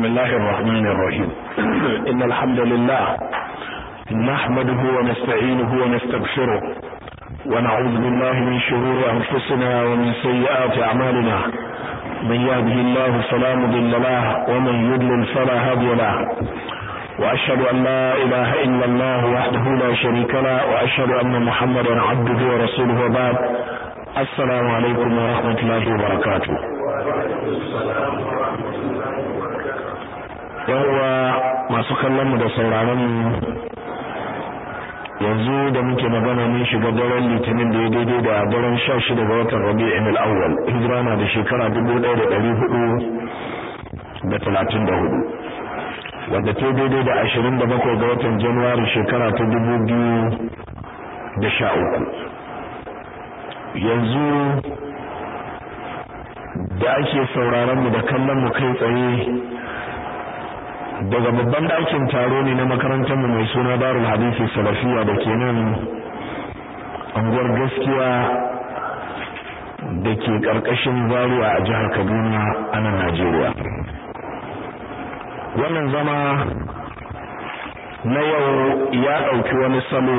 بسم الله الرحمن الرحيم إن الحمد لله نحمده ونستعينه ونستغفره ونعوذ بالله من شرور أنفسنا ومن سيئات أعمالنا من يهده الله فلا مضل له ومن يضلل فلا هادي له وأشهد أن لا إله إلا الله وحده لا شريك له وأشهد أن محمدا عبده ورسوله وبعد السلام عليكم ورحمة الله وبركاته yawwa masu kallon mu da sauraron mu yanzu da muke magana mun shiga daren litinin da ya daidai da daren sha shida ga watan rabi'in al-awwal hijira na da shekara dubu ɗaya da ɗari hudu da talatin da hudu wadda ta daidai da ashirin da bakwai ga watan januwari shekara ta dubu biyu da sha uku yanzu da ake sauraron mu da kallon mu kai tsaye daga babban ɗakin taro ne na makarantar mu mai suna Darul Hadisi Salafiya da ke nan anguwar gaskiya da ke ƙarƙashin Zaria a jihar Kaduna a nan Najeriya wannan zama na yau ya ɗauki wani salo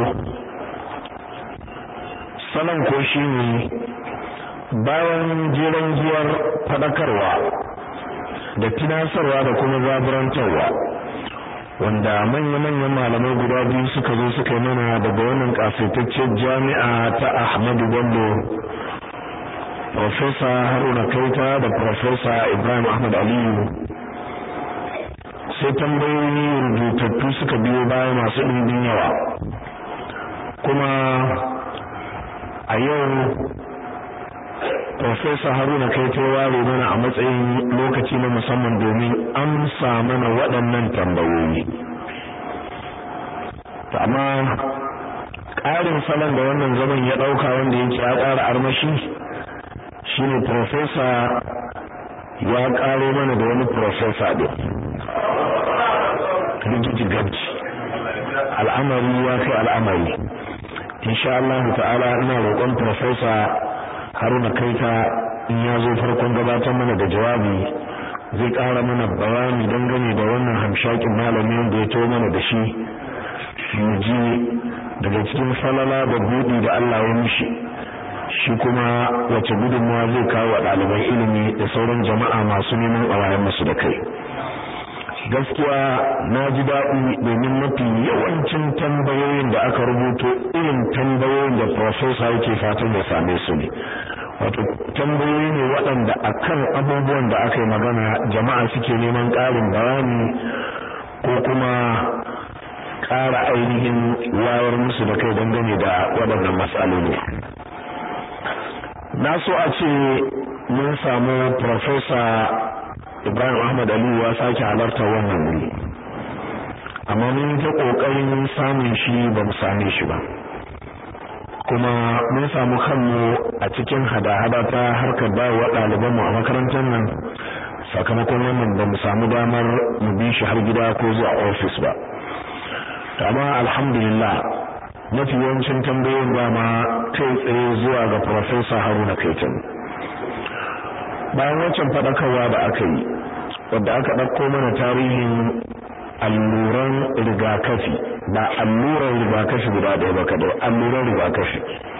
salon ko shi ne bayan jeren giyar faɗakarwa da tunasarwa da kuma zaburantarwa wanda manya-manyan malamai guda biyu suka zo suka yi mana daga wannan kasaitaccen jami'a ta Ahmadu Bello Profesa Haruna Kaita da Profesa Ibrahim Ahmad Aliyu sai tambayoyi rubutattu suka biyo baya masu ɗimbin yawa kuma a yau Profesa Haruna kai ta ware mana a matsayin lokaci na musamman domin amsa mana waɗannan tambayoyi. Amma ƙarin salon da wannan zaman ya ɗauka wanda yake ya ƙara armashi shine Profesa ya ƙaro mana da wani Profesa ɗin. Rigiji gabci. Al'amari ya kai al'amari. Insha Allah ta'ala ina roƙon Profesa haruna kaita in ya zo farkon gabatar mana da jawabi zai ƙara mana bayani dangane da wannan hamshakin malami wanda ya to mana da shi mu ji daga cikin falala da buɗi da Allah ya mishi shi kuma wace gudunmawa zai kawo wa ɗaliban ilimi da sauran jama'a masu neman ƙwayayen musu da kai gaskiya na ji daɗi domin mafi yawancin tambayoyin da aka rubuto irin tambayoyin da profesa yake fatan ya same su ne wato tambayoyi ne waɗanda akan abubuwan da aka yi magana jama'a suke neman ƙarin bayani ko kuma ƙara ainihin wayar musu da kai dangane da waɗannan matsaloli na so a ce mun samu profesa Ibrahim Ahmad Aliyu ya sake halarta wannan wuri amma mun ta kokarin samun shi ba mu same shi ba kuma mun samu kanmu a cikin hada-hada ta harkar dawowa ɗalibanmu a makarantar nan sakamakon wannan ba mu samu damar mu bi shi har gida ko zuwa ofis ba amma alhamdulillah mafi yawancin tambayoyin dama kai tsaye zuwa ga Profesa Haruna Kaitan bayan wancan faɗakarwa da aka yi wadda aka ɗauko mana tarihin alluran rigakafi ba alluran rigakafi guda ɗaya ba kaɗai alluran rigakafi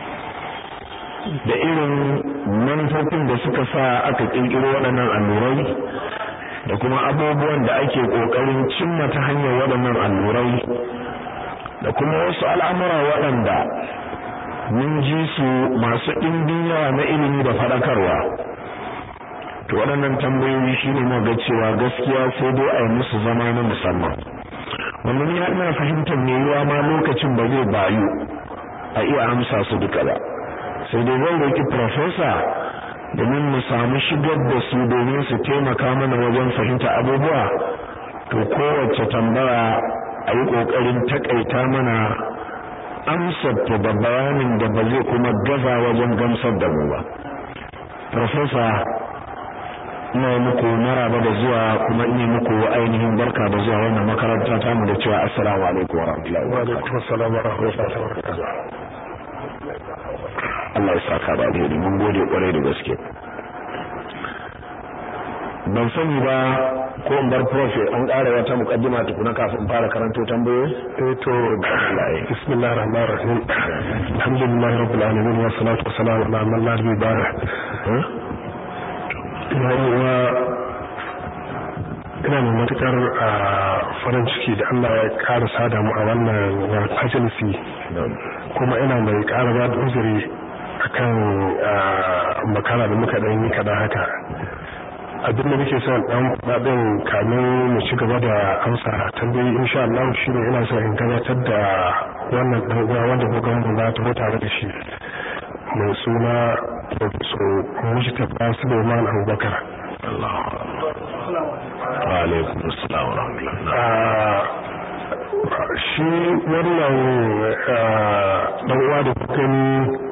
da irin manufofin da suka sa aka ƙirƙiro waɗannan allurai da kuma abubuwan da ake ƙoƙarin cimma ta hanyar waɗannan allurai da kuma wasu al'amura waɗanda mun ji su masu ɗimbin yawa na ilimi da faɗakarwa to waɗannan tambayoyi shine mu ga cewa gaskiya sai dai a yi musu zama na musamman wannan ya ina fahimtar me yiwa ma lokacin ba zai bayu a iya amsa su duka ba sai dai zan roki professor domin mu samu shigar da su domin su taimaka mana wajen fahimta abubuwa to kowace tambaya a yi ƙoƙarin taƙaita mana amsar ta da bayanin da ba zai kuma gaza wajen gamsar da mu ba professor ina muku maraba da zuwa kuma ina muku ainihin barka da zuwa wannan makaranta ta mu da cewa assalamu alaikum wa rahmatullahi wa alaikum assalam wa rahmatullahi wa barakatuh Allah ya saka da alheri mun gode kwarai da gaske ban sani ba ko in bar prof an ƙara wata mukaddima tukuna kafin fara karanto tambayoyi eh to bismillahir rahmanir rahim alhamdulillahi rabbil alamin wa salatu wa salam ala man la nabiyya ba'da ina ina ina mai matukar farin ciki da Allah ya ƙara sada mu a wannan majalisi kuma ina mai ƙara ba da uzuri akan makara da muka ɗan yi kaɗan haka abin da nake son dan faɗin kamin mu ci gaba da amsa tambayi insha Allah shine ina so in gabatar da wannan dan uwa wanda ko gaban za ta tare da shi mai suna Professor Mujtaba Suleiman Abubakar Allah wa alaikum assalam wa rahmatullah shi wannan dan uwa da kuka ni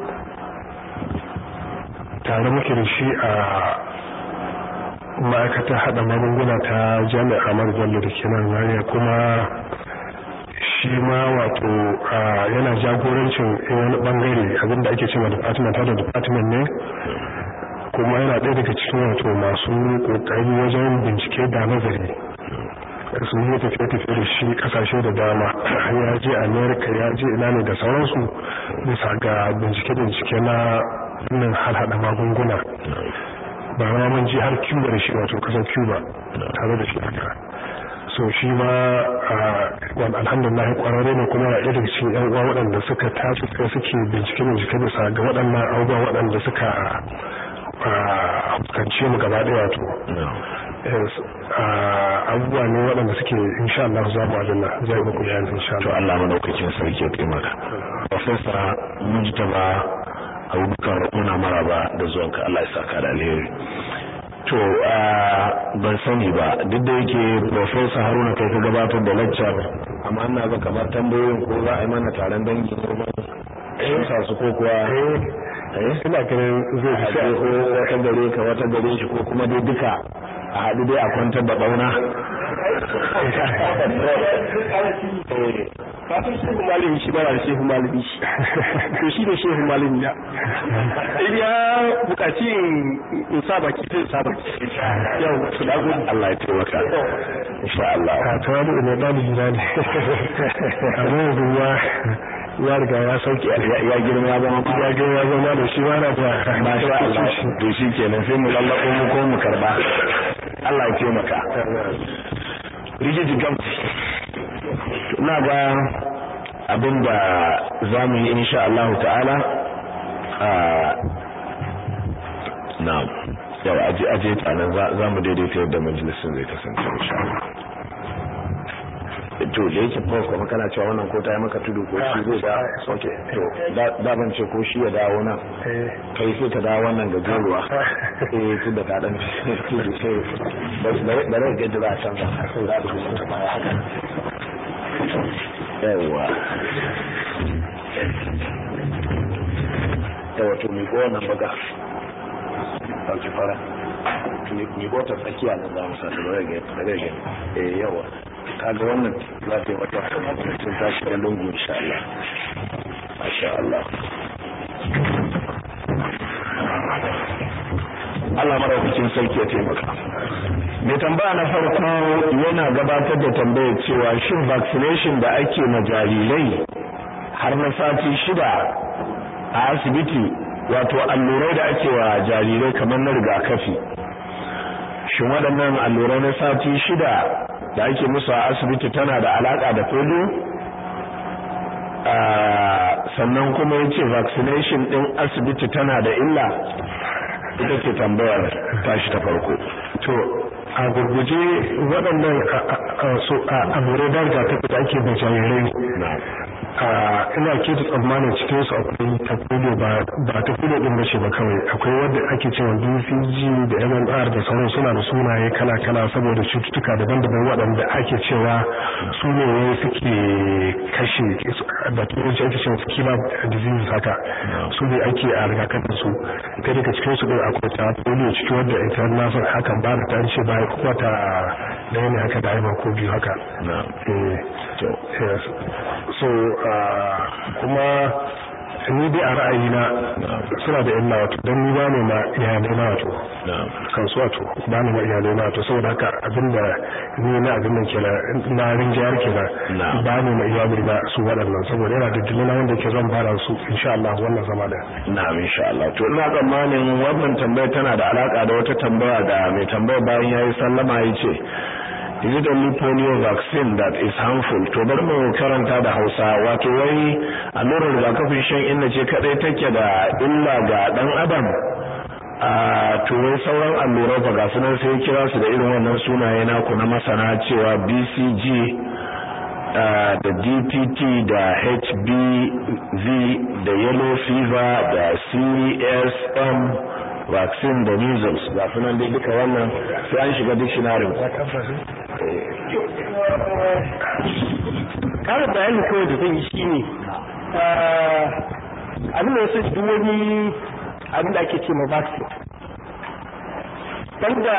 tare muke da shi a ma'aikatar hada magunguna ta jami'a Bello da ke nan Zaria kuma shi ma wato yana jagorancin wani bangare abinda ake cewa department da department ne kuma yana ɗaya daga cikin wato masu kokari wajen bincike da nazari sun yi tafiye-tafiye da shi kasashe da dama ya je america ya je ina ne da sauransu bisa ga bincike-bincike na wannan hada magunguna ba ma mun ji har Cuba da shi wato kasar Cuba tare da shi haka so shi ma wani alhamdulillah kwararre ne kuma ya daga cikin yan uwa waɗanda suka tashi sai suke bincike bincike bisa ga waɗannan abubuwa waɗanda suka fuskance mu gaba ɗaya wato abubuwa ne waɗanda suke insha Allah za mu adana za yi muku bayani insha Allah to Allah madaukakin sarki ya taimaka professor Mujtaba abubakar muna maraba da zuwanka Allah ya saka da alheri to ban sani ba duk da yake professor Haruna kai ka gabatar da lecture amma ina ga kamar tambayoyin ko za a yi mana taron dangi ne sa su ko kuwa eh ina ganin zai fi sai ko wata gare ka wata gare shi ko kuma dai duka a haɗu dai a kwantar da bauna kafin shehu malami shi bara da shehu malami shi to shi da shehu malami na in ya bukaci in sa baki sai sa baki yau su da gudu Allah ya taimaka insha Allah ka tawabu ne dalibi na ne amma yanzu ya ya riga ya sauke ya girma ya zama ya girma ya zama da shi mana da masha Allah to shi kenan sai mu lallako mu ko mu karba Allah ya taimaka rigiji gamsi ina ga abinda za mu yi insha Allah ta'ala na yau aje aje tsanan za mu daidaita yadda majalisun zai kasance insha Allah to da yake prof kuma kana cewa wannan ko ta yi maka tudu ko shi zai da okay to da ban ce ko shi ya dawo nan kai sai ka dawo wannan gajeruwa eh tun da ka dan tudu sai da rai gaji za a canza sai za a dubu ta baya haka yawa yawa to mi ko wannan baga ɗauki fara mi ko ta tsakiya nan za mu sa ta rai gaji eh yawa kaga wannan za ta yi wata sun tashi da lungu insha Allah masha Allah Allah maraukakin sarki ya taimaka mai tambaya na farko yana gabatar da tambayar cewa shin vaccination da ake ma jarirai har na sati shida a asibiti wato allurai da ake wa jarirai kamar na rigakafi shin waɗannan allurai na sati shida da ake musu a asibiti tana da alaka da polio sannan kuma ya ce vaccination ɗin asibiti tana da illa ita ce tambayar tashi ta farko to a gurguje waɗannan allurai da rigakafi da ake da jarirai ina ke da tsammanin cikin su akwai ta polio ba ta polio din bace ba kawai akwai wanda ake cewa BCG da MMR da sauran suna da sunaye kala kala saboda cututtuka daban-daban waɗanda ake cewa su ne wai suke kashe da turanci ake cewa killer disease haka su ne ake a rigakafin su ta daga cikin su din akwai ta polio ciki wanda ita na san hakan ba da ta ce ba kuma ta da ne haka da aiba ko biyu haka so kuma ni dai a ra'ayina suna da illa wato don ni ba ne ma iyalai na wato kan su wato ba ne ma iyalai na wato saboda haka abinda ni na abin nan kenan na rinjayar kenan ba ne ma iyalai na su waɗannan saboda yana da dalilin wanda ke zan bara su insha Allah wannan zama da na'am insha Allah to ina tsammanin wannan tambaya tana da alaka da wata tambaya da mai tambaya bayan yayi sallama yace is it only polio vaccine that is harmful to bari mu karanta da Hausa wato wai allurar rigakafin shan inna ce kadai take da illa ga dan adam a to wai sauran allurai fa ga sunan sai kira su da irin wannan sunaye naku na masana cewa BCG da DPT da HBV da yellow fever da CSM vaccine da measles ga sunan dai duka wannan sai an shiga dictionary kare bayani kawai da zan yi shi ne abin da wasu duk wani abin da ake ce ma vaccine banda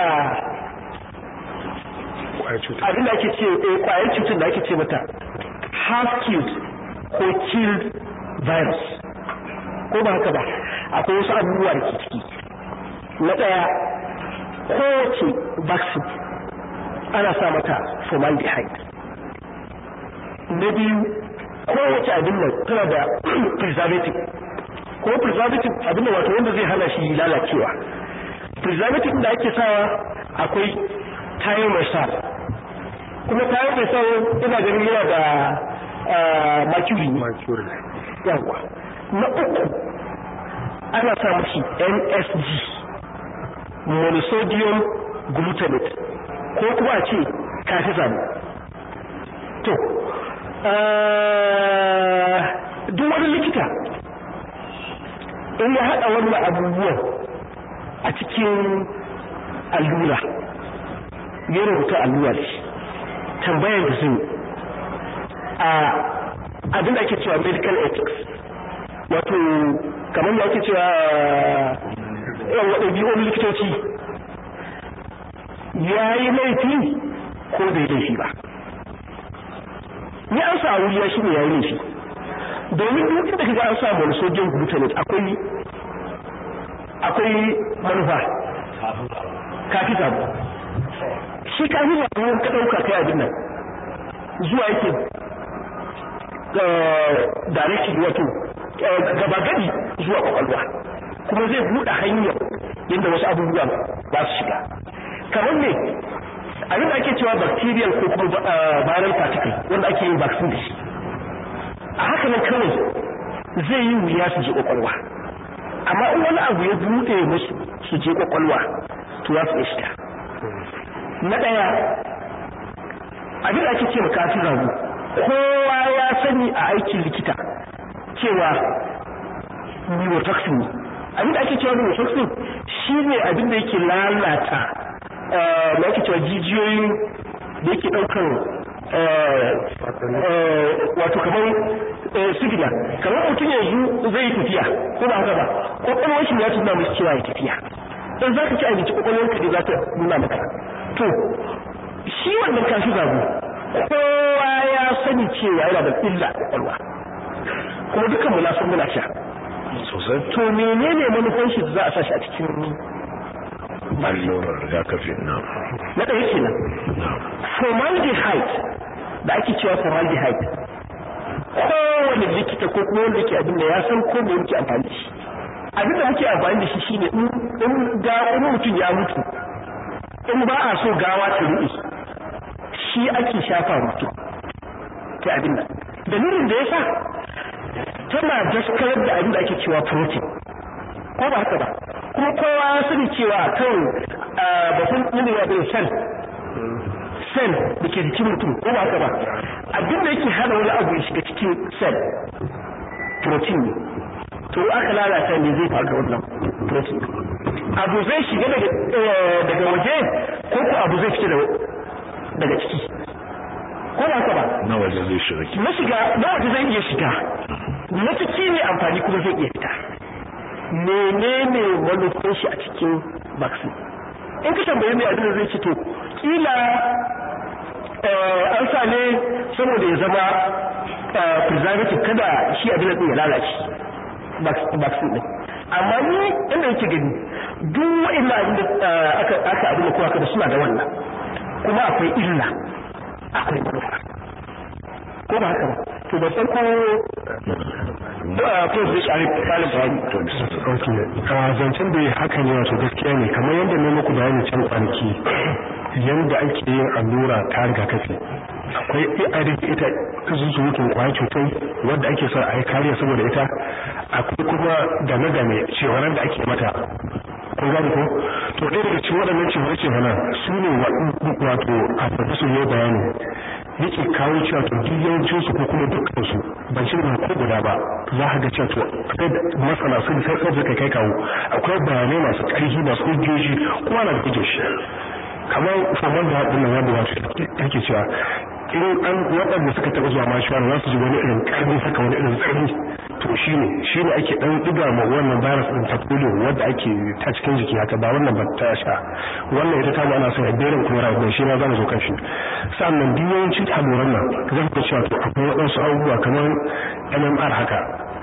abin da ake ce kwayar cutar da ake ce mata half killed ko killed virus ko ba haka ba akwai wasu abubuwa da ke ciki na ɗaya kowace vaccine ana sa mata formaldehyde na biyu kowace abin nan tana da preservative ko preservative abin da wato wanda zai hana shi lalacewa preservative da ake sawa akwai thiomycin kuma thiomycin ina ganin yana da mercury yawa na uku ana sa mashi MSG monosodium glutamate ko kuma a ce kafizan to duk wani likita in ya haɗa wannan abubuwan a cikin allura ya rubuta allura da shi tambayar da zai a abin da ake cewa medical ethics wato kamar da ake cewa yan waɗannan likitoci ya yi laifi ko bai laifi ba ni an sa wuriya shi ne ya yi laifi domin duk inda kaga an sa wani sojin glutamate akwai akwai manufa kafi sabo shi kafi sabo ka ɗauka kai abin nan zuwa yake direction wato gaba gadi zuwa kwakwalwa kuma zai buɗe hanyar yadda wasu abubuwa ba su shiga kamar ne abin da ake cewa bacterial ko kuma viral particle wanda ake yin vaccine da shi a haka nan kawai zai yi wuya su je kwakwalwa amma in wani abu ya buɗe musu su je kwakwalwa to za su iya shiga na ɗaya abin da ake cewa kafin rabu kowa ya sani a aikin likita cewa neurotoxin ne abin da ake cewa neurotoxin shi ne abin da yake lalata da ake cewa jijiyoyin da yake ɗaukar wato kamar sigila kamar mutum yanzu zai yi tafiya ko ba haka ba kwakwalwar shi ya tuna mashi cewa ya tafiya in za ka ci abinci kwakwalwar ka ne za ta nuna maka to shi wannan kashi zago kowa ya sani cewa yana da illa a kwakwalwa kuma dukkan mu na san muna sha sosai to menene manufan shi da za a sa shi a cikin allurar rigakafi na na ɗaya kenan formaldehyde da ake cewa formaldehyde kowane likita ko kuma wanda ke abin da ya san ko me yake amfani da shi abin da muke amfani da shi shine in ga wani mutum ya mutu in ba a so gawa ta ruɗe shi ake shafa mutum ta abin nan dalilin da ya sa tana daskarar da abin da ake cewa protein ko ba haka ba kuma kowa ya sani cewa kan batun nuna ya bai sel sel da ke jikin mutum ko ba haka ba abin da yake hana wani abu ya shiga cikin sel protein ne to aka lalata ne zai faru da wannan protein abu zai shiga daga waje ko ko abu zai fita daga ciki ko ba haka ba na waje zai shiga na shiga na waje zai iya shiga na ciki ne amfani kuma zai iya fita menene manufar shi a cikin vaccine in ka tambaye mai abin da zai ce to kila an sa ne saboda ya zama preservative kada shi abin da ya lalace vaccine din amma ni inda yake gani duk wa'annan abin da aka aka abin da kowa da suna da wannan kuma akwai illa akwai manufa ko ba haka ba to ba san ko da ko zai kare kalin bayani okay a zancen da haka ne wato gaskiya ne kamar yadda ne muku bayani can kwanaki yanda ake yin allura ta rigakafi akwai ARV ita zuzurutun kwayar cutar wadda ake son a yi kariya saboda ita akwai kuma game-game cewanar da ake mata kun gani ko to ɗaya daga cikin waɗannan cewar cewanar su ne wato a farfasu ne bayani yake kawo cewa to duk yawancin su ko kuma dukkan su ban shi ba ko guda ba za ka ga cewa to akwai masana sun sai sai kai kai kawo akwai bayanai masu ƙarfi masu hujjoji kuma na da hujjoji kamar famar da haɗin nan wanda wato yake cewa in an waɗanda suka taɓa zuwa mashuwar za su ji wani irin ƙarfi saka wani irin tsarni to shi ne shi ne ake ɗan ɗiga ma wannan virus ɗin ta polio wadda ake ta cikin jiki haka ba wannan ba ta sha wannan ita ta ana son berin kuma rayu shi ma za mu zo kan shi sannan duk yawancin alluran nan zan ga cewa to akwai waɗansu abubuwa kamar MMR haka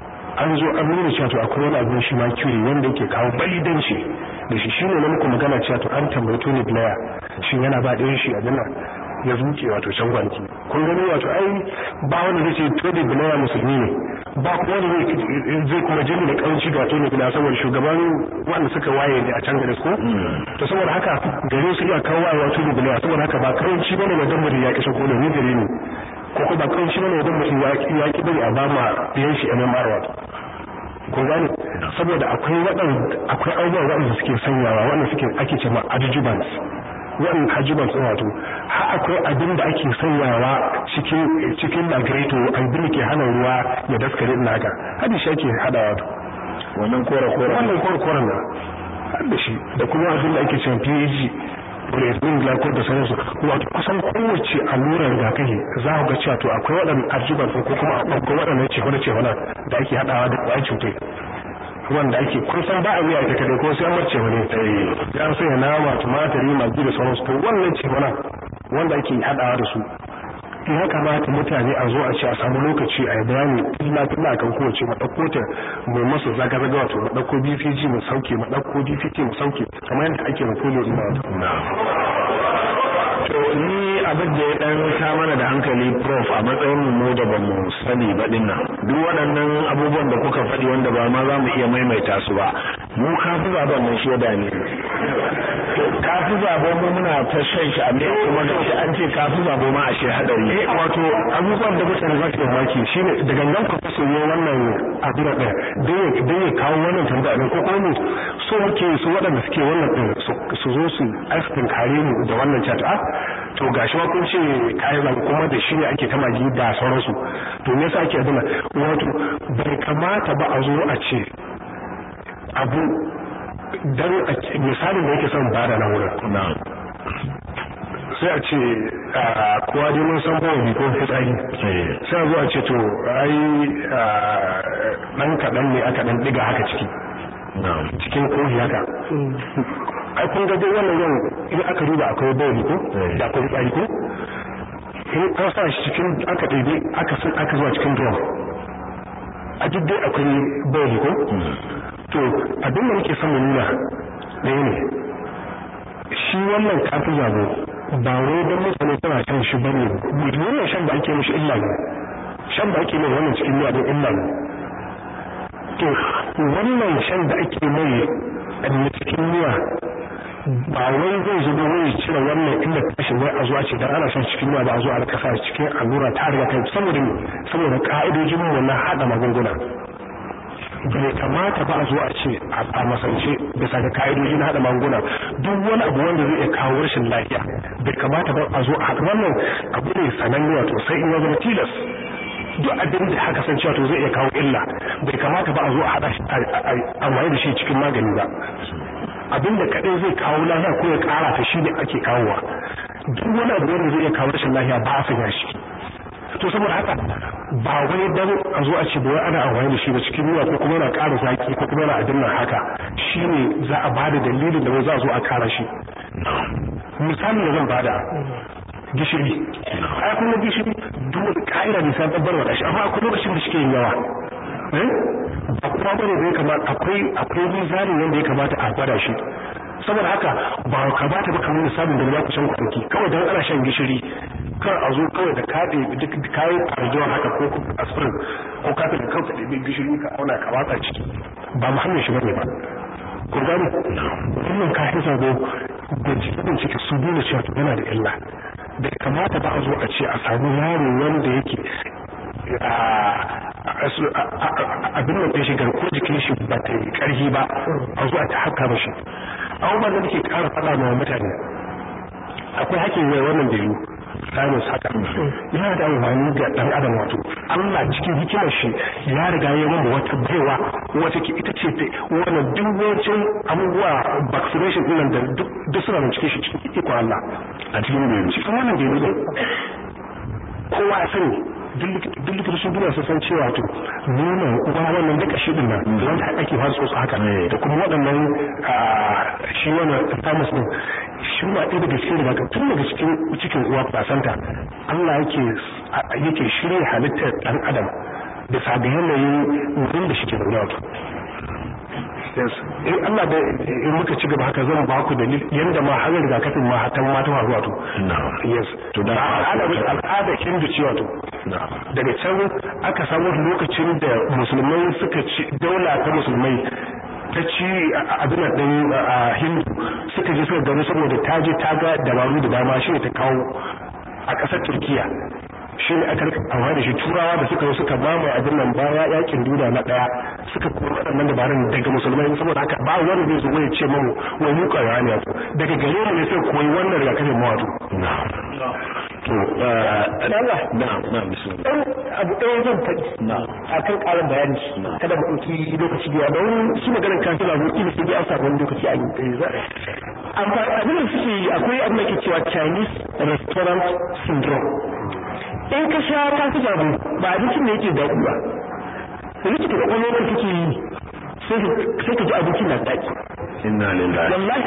an zo an nuna cewa to akwai wani abin shi ma cure wanda yake kawo balidanci da shi shine na muku magana cewa to an tambayi Tony Blair shin yana ba ɗayan shi abin nan ya zuke wato can kwanci kun gani wato ai ba wanda zai ce Tony Blair musulmi ne ba kuma wanda zai kuma jini da kaunci ga Tony Blair saboda shugaban wanda suka waye ne a can gare ko to saboda haka gare su iya kawo wayewa Tony Blair saboda haka ba kaunci bane da dan mutum ya kishe ko ne gare ne ko ko ba kaunci bane da mutum ya ki bari a ba ma ɗayan shi MMR wato kun gane saboda akwai waɗanda akwai abubuwa waɗanda suke sanyawa waɗanda suke ake ce ma adjuvants waɗanda adjuvants ɗin wato har akwai abin da ake sanyawa cikin cikin lagreto abin da ke hana ruwa ya daskare ɗin haka hadi shi ake hada wato wannan kora kora wannan kora kora na hada shi da kuma abin da ake ce PAG polyethylene glycol da sauransu wato kusan kowace allurar rigakafi za ku ga cewa to akwai waɗannan adjuvants ko kuma akwai waɗannan cewa cewa da ake haɗawa da ƙwayar cutai wanda ake kun san ba a miya ita kadai ko sai an marce wani ya sanya nama tumatiri magi da sauransu to wannan ce mana wanda ake haɗawa da su ya kamata mutane a zo a ce a samu lokaci a yi bayani illa tilla kan kowace mu ɗauko ta mu masu zaga zaga wato mu ɗauko BPG mu sauke mu ɗauko DPT mu sauke kamar yadda ake ma polio ina wato to ni abin da ya dan ta mana da hankali prof a matsayin mu da bamu sani ba din nan duk waɗannan abubuwan da kuka faɗi wanda ba ma za mu iya maimaita su ba mu kafi zaben nan shaida ne kafi zaben mu muna ta shan shi amma kuma da shi an ce kafi zabo ma a shi hadari eh wato abubuwan da mutane za su mamaki shine da gangan ku so ne wannan abu da ɗaya dan ya kawo wannan tambaya ne ko kuma so muke su waɗanda suke wannan ɗin su zo su askin kare mu da wannan chat a to gashi ma kun ce kayan zaɓe kuma da shi ne ake ta magi da sauransu to me yasa ake adana wato bai kamata ba a zo a ce abu dan misalin da yake son bada na wurin sai a ce kowa dai mun san bawa ko fitsari sai a zo a ce to ai dan kaɗan ne aka dan diga haka ciki cikin kohi haka ai kun ga dai wannan yau in aka duba akwai bawa ko da akwai fitsari ko in an sa shi cikin aka ɗaiɗe aka sun aka zuwa cikin drum a duk dai akwai bawa ko to abin da muke son mu nuna ɗaya ne shi wannan kafin zabo ba wai don mutane suna shan shi bane wannan shan da ake mishi illa ne shan da ake mai wannan cikin miya don illa ne to wannan shan da ake mai na cikin miya ba wai zai zuba wai cire wannan inda tashi wai a zuwa ce dan ana shan cikin miya ba a zo a rika sa cikin allura ta riga kai saboda saboda ka'idojin mu na hada magunguna bai kamata ba a zo a ce a masance bisa ga ka'idoji na haɗa magunguna duk wani abu wanda zai iya kawo rashin lafiya bai kamata ba a zo a wannan abu ne sananne wato sai in ya zama tilas duk abin da haka san cewa to zai iya kawo illa bai kamata ba a zo a haɗa amfani da shi cikin magani ba abin da kaɗai zai kawo lafiya ko ya ƙara ta shi ne ake kawowa duk wani abu wanda zai iya kawo rashin lafiya ba a sanya shi to saboda haka ba wani dan a zo a ce ba ana amfani da shi ba cikin ruwa ko kuma yana ƙara zaki ko kuma yana abin nan haka shine za a bada dalilin da za a zo a kara shi misali da zan bada gishiri ai kuma gishiri dole ka'ida ne sai babbar wada shi amma akwai lokacin da shike yin yawa ba kuma bane zai kamata akwai akwai mizanin yanda ya kamata a gwada shi saboda haka ba ka bata ba kamar misalin da za ku shan kwanki kawai dan ana shan gishiri kar a zo kawai da kaɗe duk kayan arjuwa haka ko aspirin ko ka tafi kanka da gishiri ka auna ka watsa ciki ba muhallin shi bane ba kun gane wannan kayan sabo bincike bincike su nuna cewa yana da illa bai kamata ba a zo a ce a samu yaro wanda yake abin da ya shiga ko jikin shi ba ta yi karhi ba a zo a ta haka mashi abubuwan da nake kara faɗa ma mutane akwai hakin yau wannan da yiwu samun haka yana da amfani ga dan adam wato Allah cikin hikimar shi ya riga ya mamba wata baiwa wata ke ita ce wannan duk wancan abubuwa vaccination din nan da duk suna da cikin shi cikin iko Allah a cikin da cikin wannan da yiwu kowa ya sani duk likitocin duniya sun san cewa to nonon uwa wannan duka shi din nan wanda ake fara tsotsa haka da kuma waɗannan shi wannan thymus din shi ma ɗaya daga cikin daga tun daga cikin cikin uwa placenta Allah yake yake shirya halittar ɗan adam bisa ga yanayin wurin da shi ke zaune wato in Allah da in muka ci gaba haka zan ba ku dalil yanda ma har rigakafin ma hatan ma ta faru wato yes to da al'ada al'ada hindu ci wato daga can aka samu lokacin da musulmai suka ci daula ta musulmai ta ci abin din hindu suka je suka gano saboda ta je ta ga dabaru da dama shi ne ta kawo a ƙasar turkiya shi ne aka amfani da shi turawa da suka suka mamaye abin nan baya yakin duniya na daya suka kuma waɗannan dabarun daga musulmai saboda haka ba wanda zai zo ya ce mamu wai mu kawai ne wato daga gare mu ne sai koyi wannan rigakafin mu wato to Allah na na bismillah abu ɗaya zan faɗi a kan ƙarin bayani kada mu ɗauki lokaci da don shi maganar kan suna zuwa ila sai dai an samu wani lokaci a yi amfani abin da suke yi akwai abin da ke cewa Chinese restaurant syndrome in ka sha ta fi jabu ba abincin da yake daɗi ba rikita da ƙwaƙwalwar ka kake yi sai ka ji abincin na daɗi inna lillahi wallahi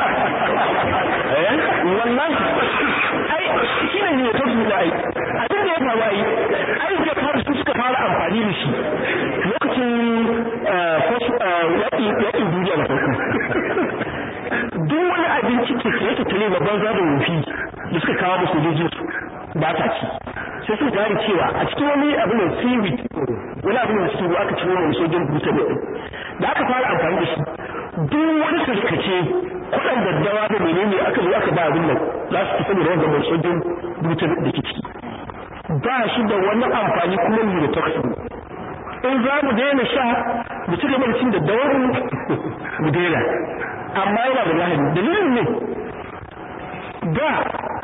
eh wallahi ai shi ne ne ta su da ai abin da ya faru ai ai da fara su suka fara amfani da shi lokacin yaƙi yaƙin duniya na farko duk wani abinci ke yake tare da banza da wofi da suka kawo musu sojojin su ba ta ci sai suka gane cewa a cikin wani abu ne seaweed wani abu ne cikin ruwa aka ciro wani sojin buta ne da aka fara amfani da shi duk wani sarkace kuɗin daddawa da menene aka zo aka ba abin nan za su tafi da wanda mai sojin buta da ke ciki ba shi da wani amfani kuma ne da toxin in za mu daina sha mu ci gaba da cin daddawar mu daina amma yana da lahani dalilin ne da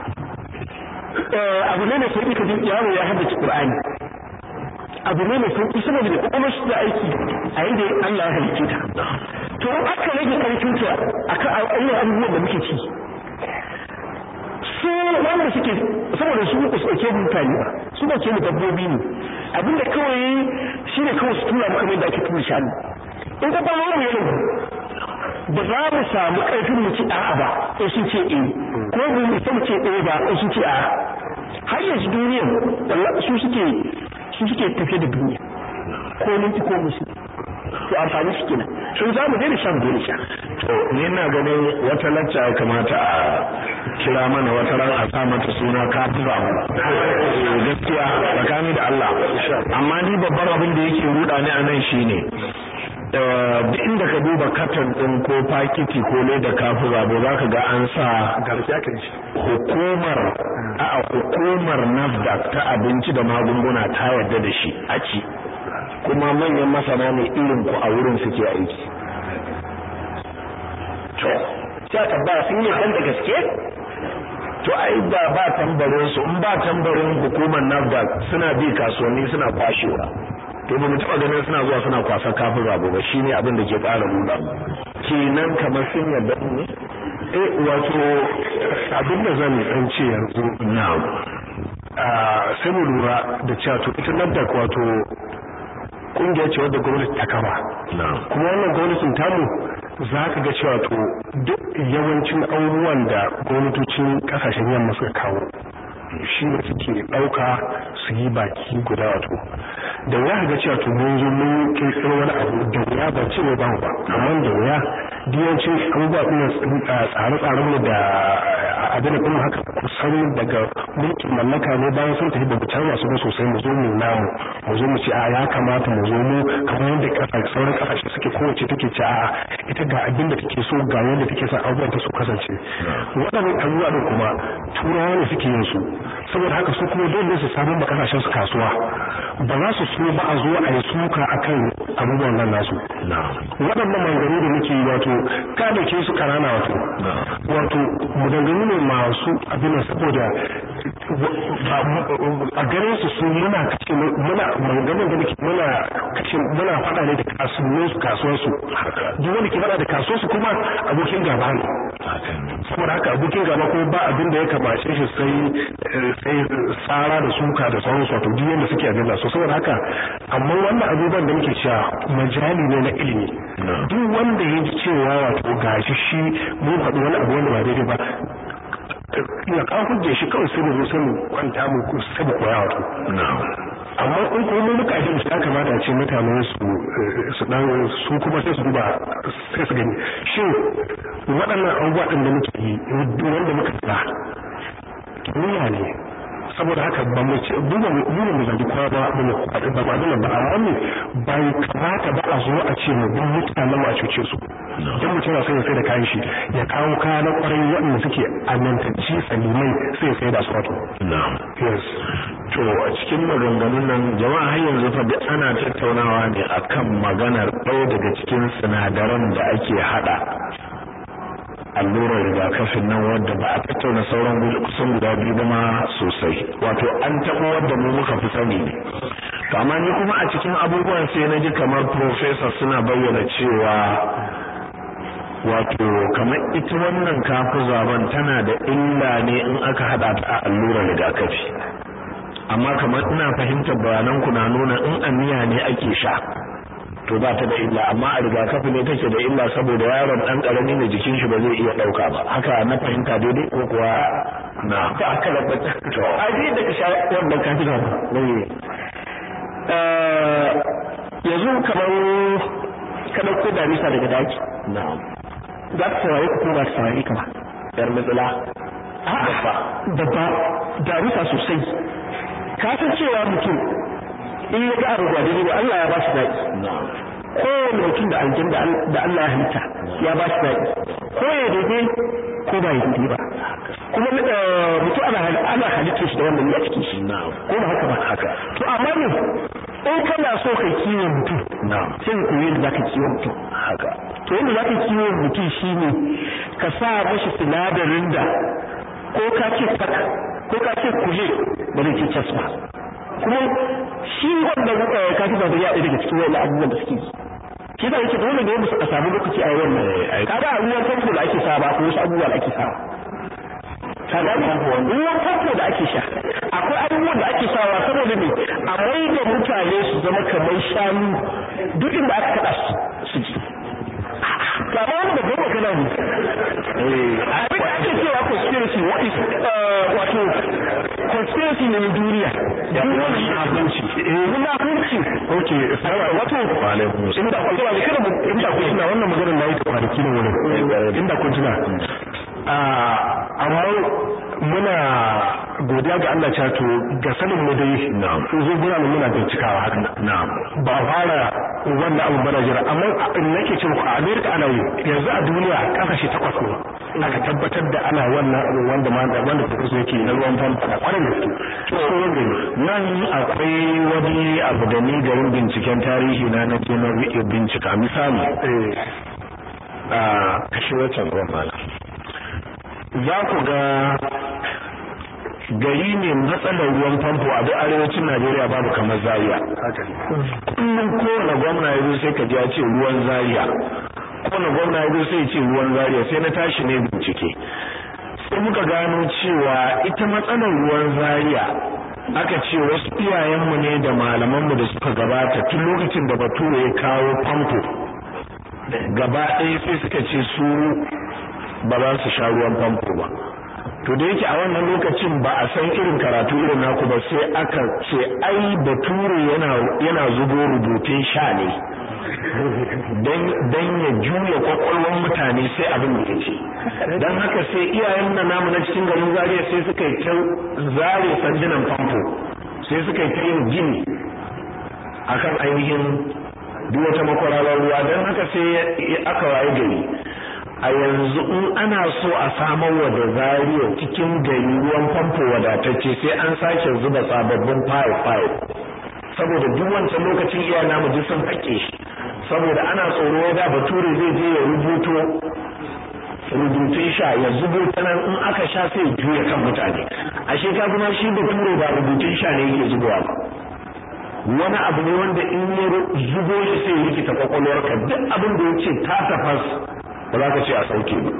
abu ne mai sauƙi ka ji yaro ya haddace Qur'ani abu ne mai sauƙi saboda da kuma shi da aiki a yadda Allah ya halicce ta to in aka rage karfin ta akan ayyukan abubuwan da muke ci su wanda suke saboda su ku sauke mutane ba su ba ke mu dabbobi ne abinda kawai shine kawai su tura maka mai da ake tura shanu in ka ba mu yana ba za mu samu ƙarfin mu ci a'a ba in sun ce eh ko mu mu san ce eh ba in sun ce a'a har yanzu duniya wallahi su suke su suke tafiye da duniya ko minti ko musu to amfani su kenan sun za mu daina shan dole sha to ni ina ganin wata lacca ya kamata a kira mana wata ran a sa mata suna kafira gaskiya tsakani da Allah amma ni babban abin da yake ruda ni a nan shine duk inda ka duba katon din ko fakiti ko leda kafin rabo za ka ga an sa hukumar a hukumar nafdak ta abinci da magunguna ta yarda da shi a ci kuma manyan masana ne irin ku a wurin suke aiki to sai tabbata sun yi kan da gaske to ai ba ba tambarin su in ba tambarin hukumar nafdak suna bi kasuwanni suna kwashewa to ba mu taba ganin suna zuwa suna kwasa kafin rabo ba shine abin da ke ƙara nuna kenan kamar sun yarda ne eh wato abin da zan dan ce yanzu na'am sai mu lura da cewa to ita nan da wato kungiya ce wadda gwamnati ta kama kuma wannan gwamnatin tamu za ka ga cewa to duk yawancin abubuwan da gwamnatocin kasashen yamma suka kawo shi ne suke ɗauka su yi baki guda wato da wuya ga cewa to mun zo mun kirkiro wani abu da wuya ba ce ba ba amma da wuya diyancin abubuwa ɗin tsare-tsaren mu da abin da kuma haka kusan daga mulkin mallaka ne bayan sun tafi da canza su ba sosai mu zo mu namu mu zo mu ce a ya kamata mu zo mu kamar yadda kasa sauran kasashe suke kowace take ce a ita ga abin da take so ga yadda take son abubuwan ta su kasance waɗannan abubuwa ɗin kuma turawa ne suke yin su saboda haka su kuma dole su samu ma kasashen su kasuwa ba za su so ba a zo a yi suka akan abubuwan nan nasu waɗannan maganganu da muke yi wato ka da ke su karana wato wato maganganu ne masu abin da saboda a ganin su su muna kashe muna maganganun da muke muna kashe muna faɗa ne da kasuwar su kasuwar su duk wanda ke faɗa da kasuwar su kuma abokin gaba ne saboda haka abokin gaba kuma ba abin da ya kamace shi sai sai tsara da suka da sauransu wato duk yanda suke abin da so saboda haka amma wannan abubuwan da muke cewa majali ne na ilimi duk wanda ya ji cewa wato gashi shi mun faɗi wani abu wanda ba daidai ba ya kawo hujjar shi kawai sai mu zo sai mu kwanta mu sai mu koya wato amma in kuma mun muka ji ya kamata a ce mutane su su dan su kuma sai su duba sai su gani shin waɗannan abubuwa ɗin da muke yi wanda muka sa kimiyya ne saboda haka ba mu ce duba mu mu mu zagi kowa ba mu kwaɗi ba ba ba amma ne bai kamata ba a zo a ce mu bin mutanen a cuce su dan mutum na sai ya sai da kayan shi ya kawo kaya na kwarai waɗanda suke amintacci salimai sai ya sai da su wato na'am yes to a cikin maganganun nan jama'a har yanzu fa duk ana tattaunawa ne akan maganar ɗaya daga cikin sinadaran da ake hada allurar rigakafin nan wadda ba a tattauna sauran kusan guda biyu ba ma sosai wato an taɓa wadda mu muka fi sani ne to amma ni kuma a cikin abubuwan sai na ji kamar professor suna bayyana cewa wato kamar ita wannan kafin zaben tana da illa ne in aka hada ta a allurar rigakafi amma kamar ina fahimtar bayanan ku na nuna in amiya ne ake sha to ba ta da illa amma a rigakafi ne take da illa saboda yaron dan karami ne jikin shi ba zai iya dauka ba haka na fahimta daidai ko kuwa na ta aka rabata to a ji da ka sha wannan kafin ba eh yanzu kamar ka dauko damisa daga daki na'am za ta saurare ka ko ba ta saurare ka ba yar matsala babba babba damisa sosai ka san cewa mutum in ya ga abu ba daidai ba Allah ya ba shi daɗi na'am kowane mutum da aljan da Allah ya halitta ya ba shi daɗi ko ya daidai ko ba ya daidai ba kuma mutum ana ana halitta shi da wannan ya cikin shi na'am ko ba haka ba haka to amma ne in kana so ka kiwon mutum na'am sai ka koyi yadda zaka kiwon mutum haka to yadda zaka kiwon mutum shine ka sa mashi sinadarin da ko ka ce tak ko ka ce kuje ba zai ce cas ba kuma shi wannan kafi ba da ya ɗaya daga cikin wani abubuwan da suke yi shi da yake dole ne musu a samu lokaci a yi wannan kaga a ruwan famfo da ake sa ba ko wasu abubuwa da ake sa ka ga ruwan famfo da ake sha akwai abubuwan da ake sawa saboda ne a mai da mutane su zama kamar shanu duk inda aka kada su ji kama wani da goma kana ne abin da ake cewa conspiracy what is wato conspiracy ne na duniya duk wani munafunci munafunci okay wato alaikum inda kun tuna kada mu inda kun tuna wannan maganar nayi ta kwanaki ne wurin inda kun tuna amma muna godiya ga Allah cewa to ga sanin mu dai Na'am. sun zo muna nan muna bincikawa haka na'am ba fara wannan abu bana jira amma in nake cewa a America ana yi yanzu a duniya kasashe takwas ne aka tabbatar da ana wannan abu wanda ma da wanda kuka so yake na ruwan famfa da kwarin gaske to sauran gari nan akwai wani abu da ni garin binciken tarihi na na je na bi- bincika misali eh a kashe wancan ruwan malam za ku ga gari ne matsalar ruwan famfo a duk arewacin Najeriya babu kamar Zaria haka ne kullum kowane gwamna ya zo sai ka ji ya ce ruwan Zaria kowane gwamna ya zo sai ya ce ruwan Zaria sai na tashi ne bincike sai muka gano cewa ita matsalar ruwan Zaria aka ce wasu iyayenmu ne da malamanmu da suka gabata tun lokacin da bature ya kawo famfo gaba ɗaya sai suka ce su ba za su sha ruwan famfo ba to da yake a wannan lokacin ba a san irin karatu irin naku ba sai aka ce ai bature yana yana zubo rubutun sha ne dan ya juya kwakwalwar mutane sai abin da ya ce don haka sai iyayen na namu na cikin garin zariya sai suka yi ta zare sandunan famfo sai suka yi ta yin gini akan ainihin duk wata makwararar ruwa don haka sai aka waye gari a yanzu in ana so a samar wa da zariya cikin gari ruwan famfo wadatacce sai an sake zuba sababbin fayil-fayil saboda duk wancan lokacin iya namu duk sun haƙe shi saboda ana tsoro da bature zai je ya rubuto rubutun sha ya zubo ta nan in aka sha sai ya juya kan mutane ashe ka kuma shi bature ba rubutun sha ne yake zubowa ba wani abu ne wanda in ya zubo shi sai ya rikita kwakwalwarka duk abin da ya ce ta tafas ba za ka ce a sauke ba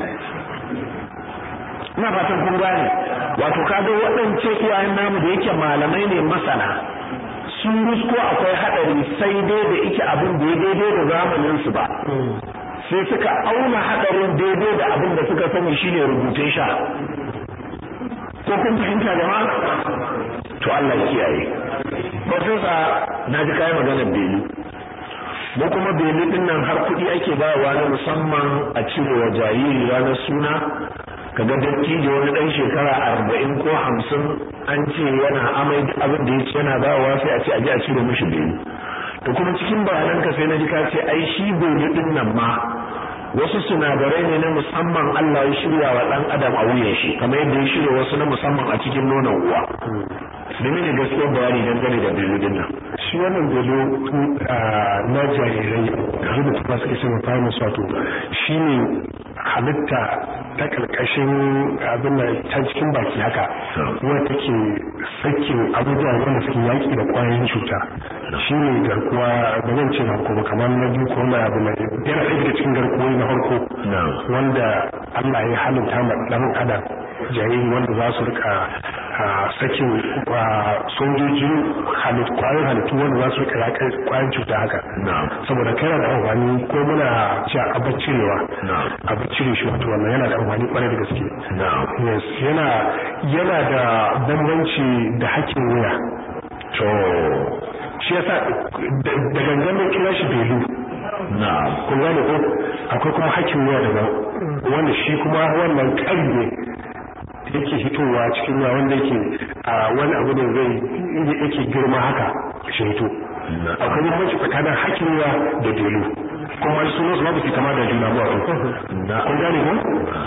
ina fatan kun gane wato kaga waɗance iyayen namu da yake malamai ne masana sun rusko akwai haɗari sai dai da ike abin da ya daidai da zamanin su ba sai suka auna haɗarin daidai da abin da suka sani shine rubutun sha ko kun fahimta jama'a to Allah ya kiyaye profesa na ji kai maganar belu mu kuma belu din nan har kuɗi ake bayarwa na musamman a cire wa jariri ranar suna kaga dattijo wani ɗan shekara arba'in ko hamsin an ce yana amai abin da ya ce yana bayarwa sai a ce a je a cire mishi belu da kuma cikin bayananka sai na ji ka ce ai shi belu din nan ma wasu sinadarai ne na musamman Allah ya shirya wa ɗan adam a wuyan shi kamar yadda ya shirya wasu na musamman a cikin nonon uwa domin ne gaskiyar bayani dangane da belu din nan shi wannan belu na jarirai yanzu da kuma suke sama fara wato shi ne halitta ta karkashin abin da ta cikin baki haka wadda take sakin abubuwa wanda suke yaki da kwayoyin cuta shi ne garkuwa ba zan ce ba kuma kamar na biyu ko na abu na yana ɗaya daga cikin garkuwoyi na farko wanda Allah ya halitta ma ɗan adam jariri wanda za su rika sakin sojojin halittu kwayoyin halittu wanda za su rika yaƙar kwayoyin cuta haka saboda kai yana da amfani ko muna cewa abin cirewa abin cire shi wato wannan yana da amfani kwarai da gaske yes yana yana da bambanci da hakkin wuya to shi yasa da gangan kira shi belu na kun gane ko akwai kuma hakkin wuya daban wanda shi kuma wannan ƙarfe yake hitowa cikin ruwa wanda yake a wani abu da zai yake girma haka shi hito akwai bambanci tsakanin hakkin ruwa da delu kuma su nasu babu su kama da juna ba wato kun gane ko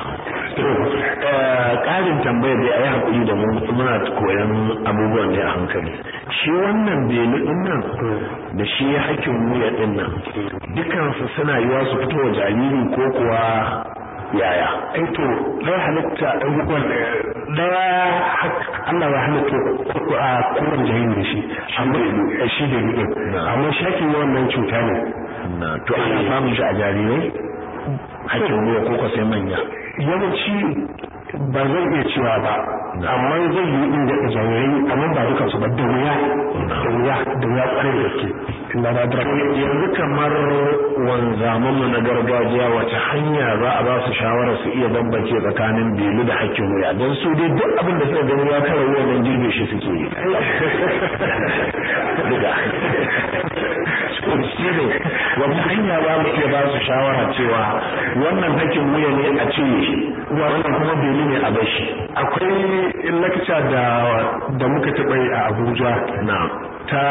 ƙarin tambaya dai a yi haƙuri da mu muna koyan abubuwan ne a hankali shi wannan belu ɗin nan da shi hakkin wuya ɗin nan dukansu suna yiwa su fito wa jariri ko kuwa yaya ai to da halitta dan uwan da Allah ya halitta a kowane jahili da shi amma shi da ni amma shakin wannan cuta ne to ana samun shi a jarirai hakkin wuya ko sai manya yawanci ba zan iya cewa ba amma zai yi inda da jarirai amma ba dukansu ba da wuya da wuya da wuya kwarai da gaske ina da dara yanzu kamar wanzaman mu na gargajiya wace hanya za a ba su shawara su iya bambance tsakanin belu da hakkin wuya don su dai duk abin da suka gani ya kara wuya nan girbe shi suke yi duka shi ne wata hanya za mu iya ba su shawara cewa wannan hakkin wuya ne a cire shi wannan kuma belu ne a bashi akwai lakca da da muka taɓa yi a Abuja na ta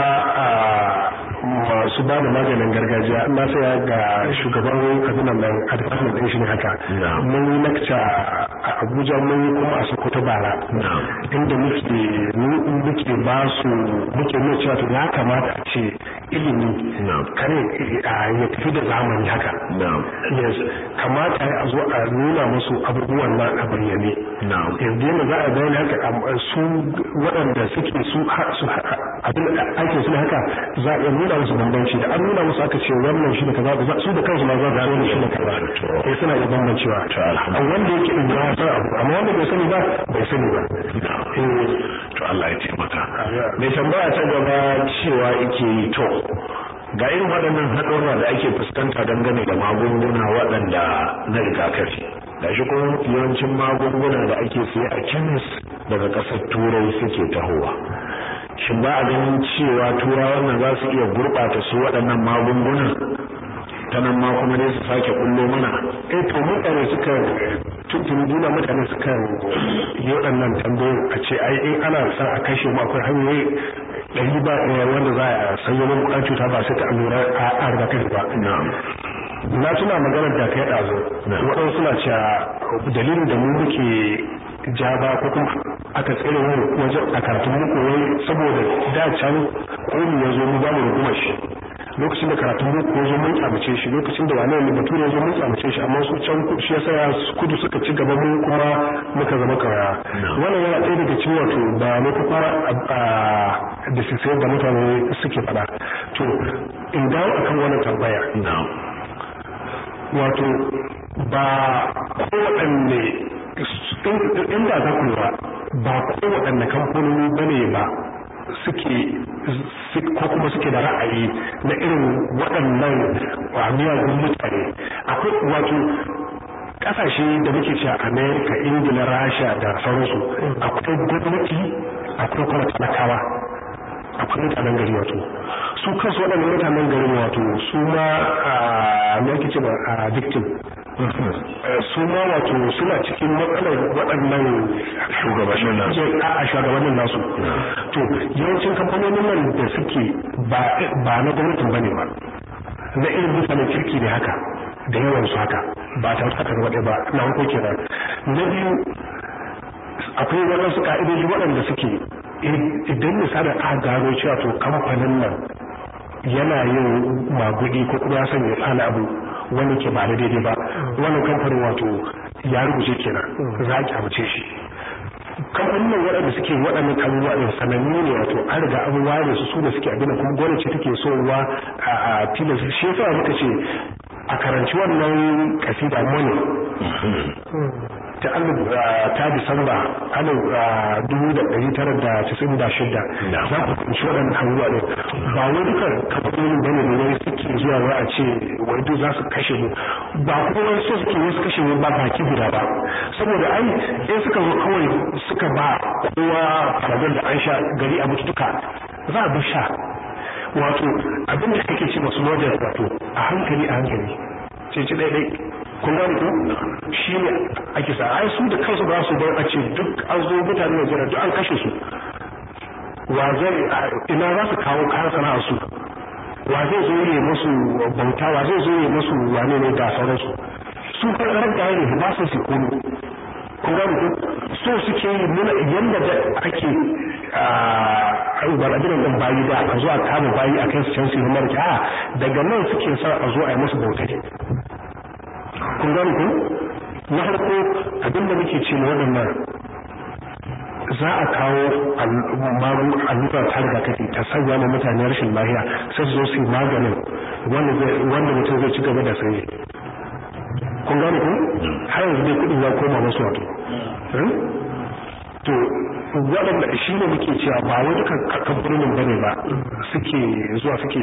masu ba da maganin gargajiya na saya ga shugaban kabinan nan a department ɗin shi ne haka mun yi lakca a Abuja mun yi kuma a Sokoto bara inda muke muke ba su muke nuna cewa to ya kamata a ce ilimi kare ya tafi da zamani haka yes kamata a zo a nuna musu abubuwan nan a bayyane yanzu yana za a bayyana haka su waɗanda suke su abin ake suna haka za a iya nuna musu bambanci da an nuna musu aka ce wannan shi da kaza su da kansu ma za su gano shi da kaza sai suna iya bambancewa a wanda yake in ya san abu amma wanda bai sani ba bai sani ba to Allah ya taimaka mai tambaya ta gaba cewa yake yi to ga irin waɗannan haɗurra da ake fuskanta dangane da magunguna waɗanda na rigakafi gashi kuma yawancin magunguna da ake siye a kemis daga ƙasar turai suke tahowa shin ba a ganin cewa turawan nan za su iya gurɓata su waɗannan magungunan ta nan ma kuma ne su sake kullo mana eh to mutane suka tuntuni duna mutane suka yi waɗannan tambayoyin a ce ai in ana son a kashe mu akwai hanyoyi ɗari ba ɗaya wanda za a sanyo mu ƙwayar cuta ba sai ta allura a rigakafi ba na tuna maganar da kai ɗazu waɗansu suna cewa dalilin da mu muke ja ba ko kuma aka tsere mu wajen a karatun muku wai saboda da can komi ya zo mu ba mu rugumar shi lokacin da karatun boko ya zo mun kyamace shi lokacin da wani ne bature ya zo mun kyamace shi amma su can shi yasa ya kudu suka ci gaba mu kuma muka zama kawaya wannan yana ɗaya daga cikin wato bayanai ko kuma da sisai da mutane suke faɗa to in dawo akan wannan tambaya wato ba kowaɗanne inda za ku lura ba kowaɗanne kamfanoni bane ba suke ko kuma suke da ra'ayi na irin waɗannan miyagun mutane akwai wato ƙasashe da muke cewa amerika ingila rasha da sauransu akwai gwamnati akwai kuma talakawa akwai mutanen gari wato su kansu waɗannan mutanen gari wato su ma me ake ce ba victim su ma wato suna cikin matsalar waɗannan shugabannin nasu a shugabannin nasu to yawancin kamfanonin nan da suke ba na gwamnatin bane ba na irin mutanen kirki ne haka da yawan su haka ba ta haka gaba ɗaya ba na farko kenan na biyu akwai waɗansu ka'idoji waɗanda suke idan misalin aka gano cewa to kamfanin nan yana yin magudi ko kuma ya sanya tsana abu wani ke ba da daidai ba wannan kamfanin wato ya rubuce kenan za a kyamace shi kamfanin nan waɗanda suke waɗannan abubuwa ɗin sanannu ne wato an riga an ware su su da suke abin kuma gwamnati take so wa a tilas shi yasa muka ce a karanci wannan kasida money ta alif ta disamba alif dubu da ɗari tara da casa'in da shida za ku kunshi waɗannan abubuwa ɗin ba wai duka kamfanonin bane da wani suke zuwa wai a ce wai duk za su kashe mu ba kuma wani so suke wasu kashe mu ba baki guda ba saboda ai in suka zo kawai suka ba kowa faradar da an sha gari a mutu duka za a bi sha wato abin da kake ce masu model wato a hankali a hankali ce ci ɗaiɗai kun gane ko shi ne ake sa ai su da kansu ba su bar a ce duk an zo mutane da jira duk an kashe su wa zai ina za su kawo kayan sana'ar su wa zai zo ne musu bauta wa zai zo ne musu wane ne da sauransu su kan da ne ba su su kono kun gane ko so suke yi nuna yanda da ake a ubarajinan ɗin bayi da a zo a kama bayi a kai su can su yi marki a daga nan suke sa a zo a yi musu bautai kun gane ko na farko abinda muke ce na waɗannan za a kawo allura ta rigakafi ta sanya ma mutane rashin lafiya sai su zo su yi maganin wanda mutum zai ci gaba da sanye kun gane ko har yanzu dai kuɗin ya koma masu wato to waɗanda shi ne muke cewa ba wai duka kamfanonin bane ba suke zuwa suke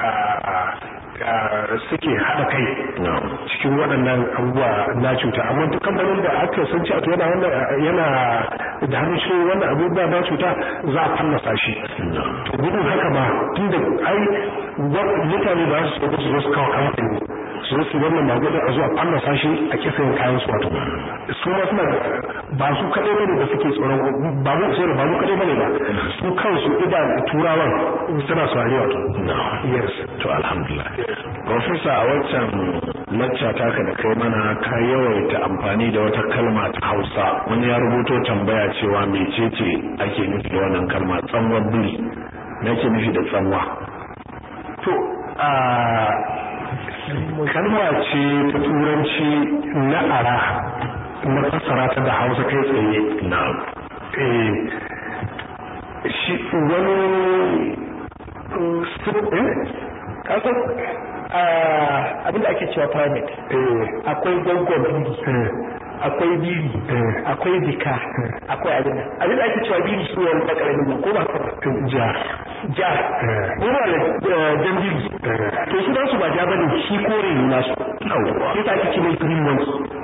suke haɗa kai cikin waɗannan abubuwa na cuta amma duk kamfanin da aka san cewa yana wannan yana da hannun shi wannan abubuwa na cuta za a fallasa shi to gudun haka ba tunda ai mutane ba su so su zo su kawo kamfani su zo su wannan magudin a zuwa fallasa shi a kisa yin kayan su wato su ma suna ba su kaɗai bane da suke tsoron ba mu sai ba mu kaɗai bane ba su kansu idan turawan suna saurari wato yes to alhamdulillah professor a waccan lacca taka da kai mana ka yawaita amfani da wata kalma ta Hausa wani ya rubuto tambaya cewa mecece ake nufi da wannan kalma tsanwar biri me ake nufi da tsanwa to a kalma ce ta turanci na ara na fassara ta da hausa kai tsaye na eh shi wani kasan abinda ake cewa primate akwai gwangwan biri akwai biri akwai bika akwai abin nan abinda ake cewa biri shi wani bakaramin nan ko ba ja ja kuma da jan biri to su dan su ba ja bane shi kore ne nasu sai ta ake ce mai green ones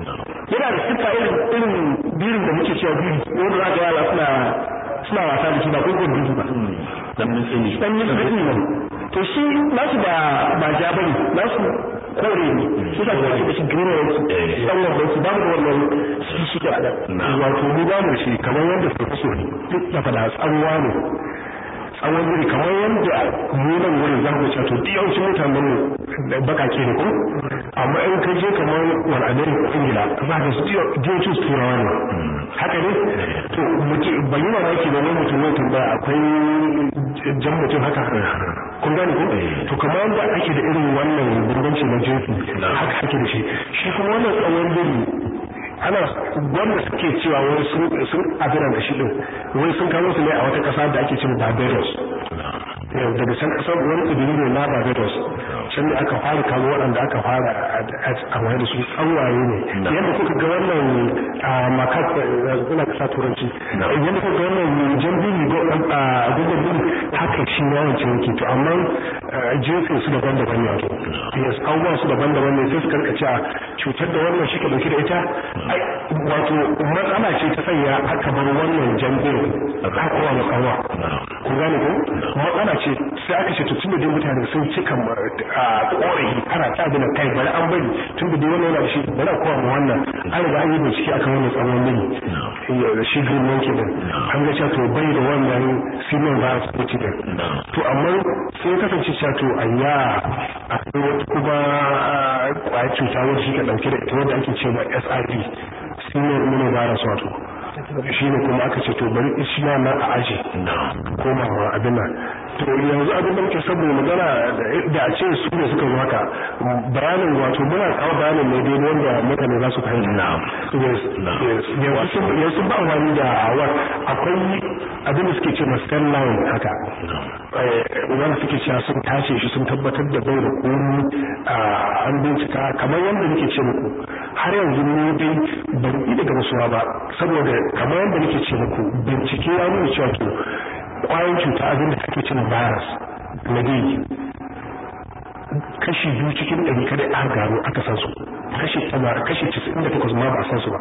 yana da siffa irin irin birin da muke cewa biri wanda za ga yara suna suna wasa da shi ba ko biri ba dan mitsini dan mitsini ne to shi nasu ba ba ja bane nasu kore ne shi da kuma da shi green ne dan wannan su ba mu da wannan shi shi da wato mu ba mu shi kamar yadda suka so ne duk da fada tsanwa ne tsawon wuri kamar yadda mu nan wurin za mu ce to duk yawancin mutanen mu bakake ne ko amma in ka je kamar wani america ingila za ka su yawancin su turawa ne haka ne to mutum ban yi mamaki da wani mutum ne tambaya akwai jan mutum haka kun gane ko to kamar yadda ake da irin wannan bambanci na jinsi haka ake da shi shi kuma wannan tsawon wuri ana wanda suke cewa wai sun sun abinan da shi din wai sun kawo su ne a wata kasa da ake cewa Barbados daga can kasar wani tsibiri ne na Barbados can ne aka fara kawo waɗanda aka fara a wani da su tsawaye ne yadda kuka ga wannan makat ina kasa turanci yadda kuka ga wannan jan bini a gugun bini haka shi yawancin yake to amma jinsin su daban-daban ne wato yes abubuwan su daban-daban ne sai su karka cewa cutar da wannan shi ka dauki da ita wato matsala ce ta sanya aka bar wannan jambin aka kowa da tsawa ku gane ko matsala ce sai aka ce to tun da dai mutane sun cika a korafi ana ta abin kai bari an bari tun da dai wannan yana da shi bari a kowa mu wannan an riga an yi bincike akan wannan tsawon biri da shi green monkey din an ga cewa to bai da wannan simon virus ko cikin to amma sai kasance cewa to ayya akwai wata kuma kwayar cuta wacce shi ka dauke da ita wanda ake cewa SIV simon immunovirus wato shi ne kuma aka ce to bari shi na nan a aji koma ma abin nan to yanzu abin da muke saboda magana da a ce su ne suka zo haka bayanin wato muna kawo bayanin ne dai wanda mutane za su fahimta yanzu ba wani da awar akwai abin da suke ce ma cell line haka wanda suke cewa sun tace shi sun tabbatar da bai da komi an bincika kamar yadda nake ce muku har yanzu ne dai ban yi daga rasuwa ba saboda kamar yadda nake ce muku bincike ya nuna cewa to kwayan cuta abin da ake cin virus na dai kashi biyu cikin ɗari kada aka gano aka san su kashi kashi casa'in da takwas ma ba a san su ba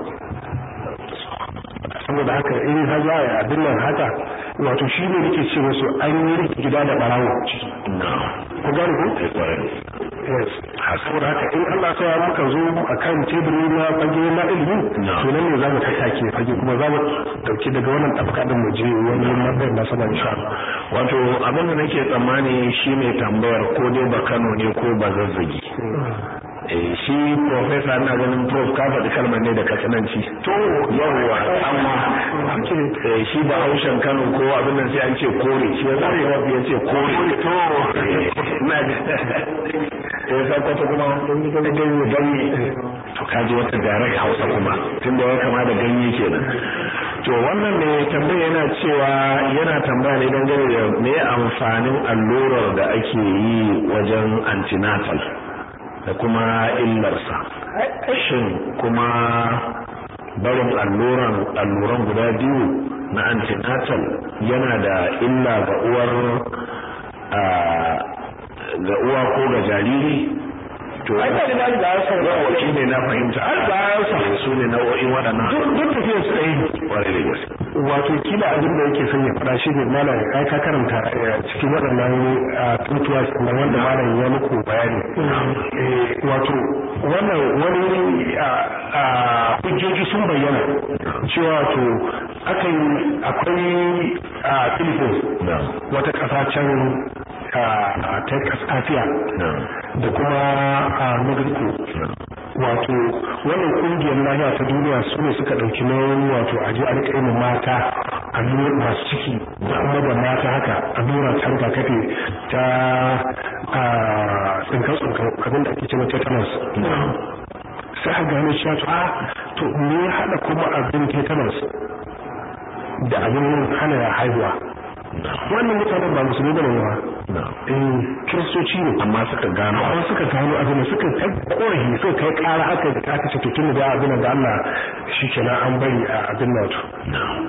saboda haka in har za a abin nan haka wato shi ne nake ce musu an yi rike gida da barawo ciki ku gane ku yes saboda haka in Allah sa muka zo akan teburi na fage na ilimi to nan ne za mu tattake fage kuma za mu dauki daga wannan tafka din mu je wani mabayar na sama insha Allah wato abin da nake tsammani shi mai tambayar ko dai ba Kano ne ko ba zazzagi shi profesa na ganin prof ka faɗi kalmar ne da katsananci to yawwa amma shi ba haushen kano ko abin nan sai an ce kore shi yasa prof ya ce kore to na ya sa kwata kuma ganye to kaji wata direct hausa kuma tunda ya kama da ganye kenan to wannan ne tambaya yana cewa yana tambaya ne dangane da me amfanin allurar da ake yi wajen antenatal da kuma illarsa shin kuma barin alluran alluran guda biyu na antenatal yana da illa ga uwar ga uwa ko ga jariri to ai da da da san yawa shi ne na fahimta ai ba sa su ne nau'o'in waɗannan duk duk tafiyar su ɗaya ƙwarai da gaske wato kila abin da yake son ya faɗa shi ne malam kai ka karanta cikin waɗannan tuntuwa na wanda malam ya muku bayani wato wannan wani hujjoji sun bayyana cewa to akan akwai Philippines wata ƙasa can ta Asiya da kuma a Mexico wato wannan kungiyar lafiya ta duniya su ne suka ɗauki nauyin wato aje a rika yin mata allura masu ciki da kuma da mata haka allura ta rigakafi ta tsinkar tsinkar abin da ake cewa tetanus sai a gano cewa to a to me ya haɗa kuma abin tetanus da abin hana haihuwa wannan mutanen ba musulmi bane ba eh kiristoci ne amma suka gano amma suka gano abin suka kai korafi suka kai kara aka aka ce to tun da abin da Allah shikenan an bari a abin nan to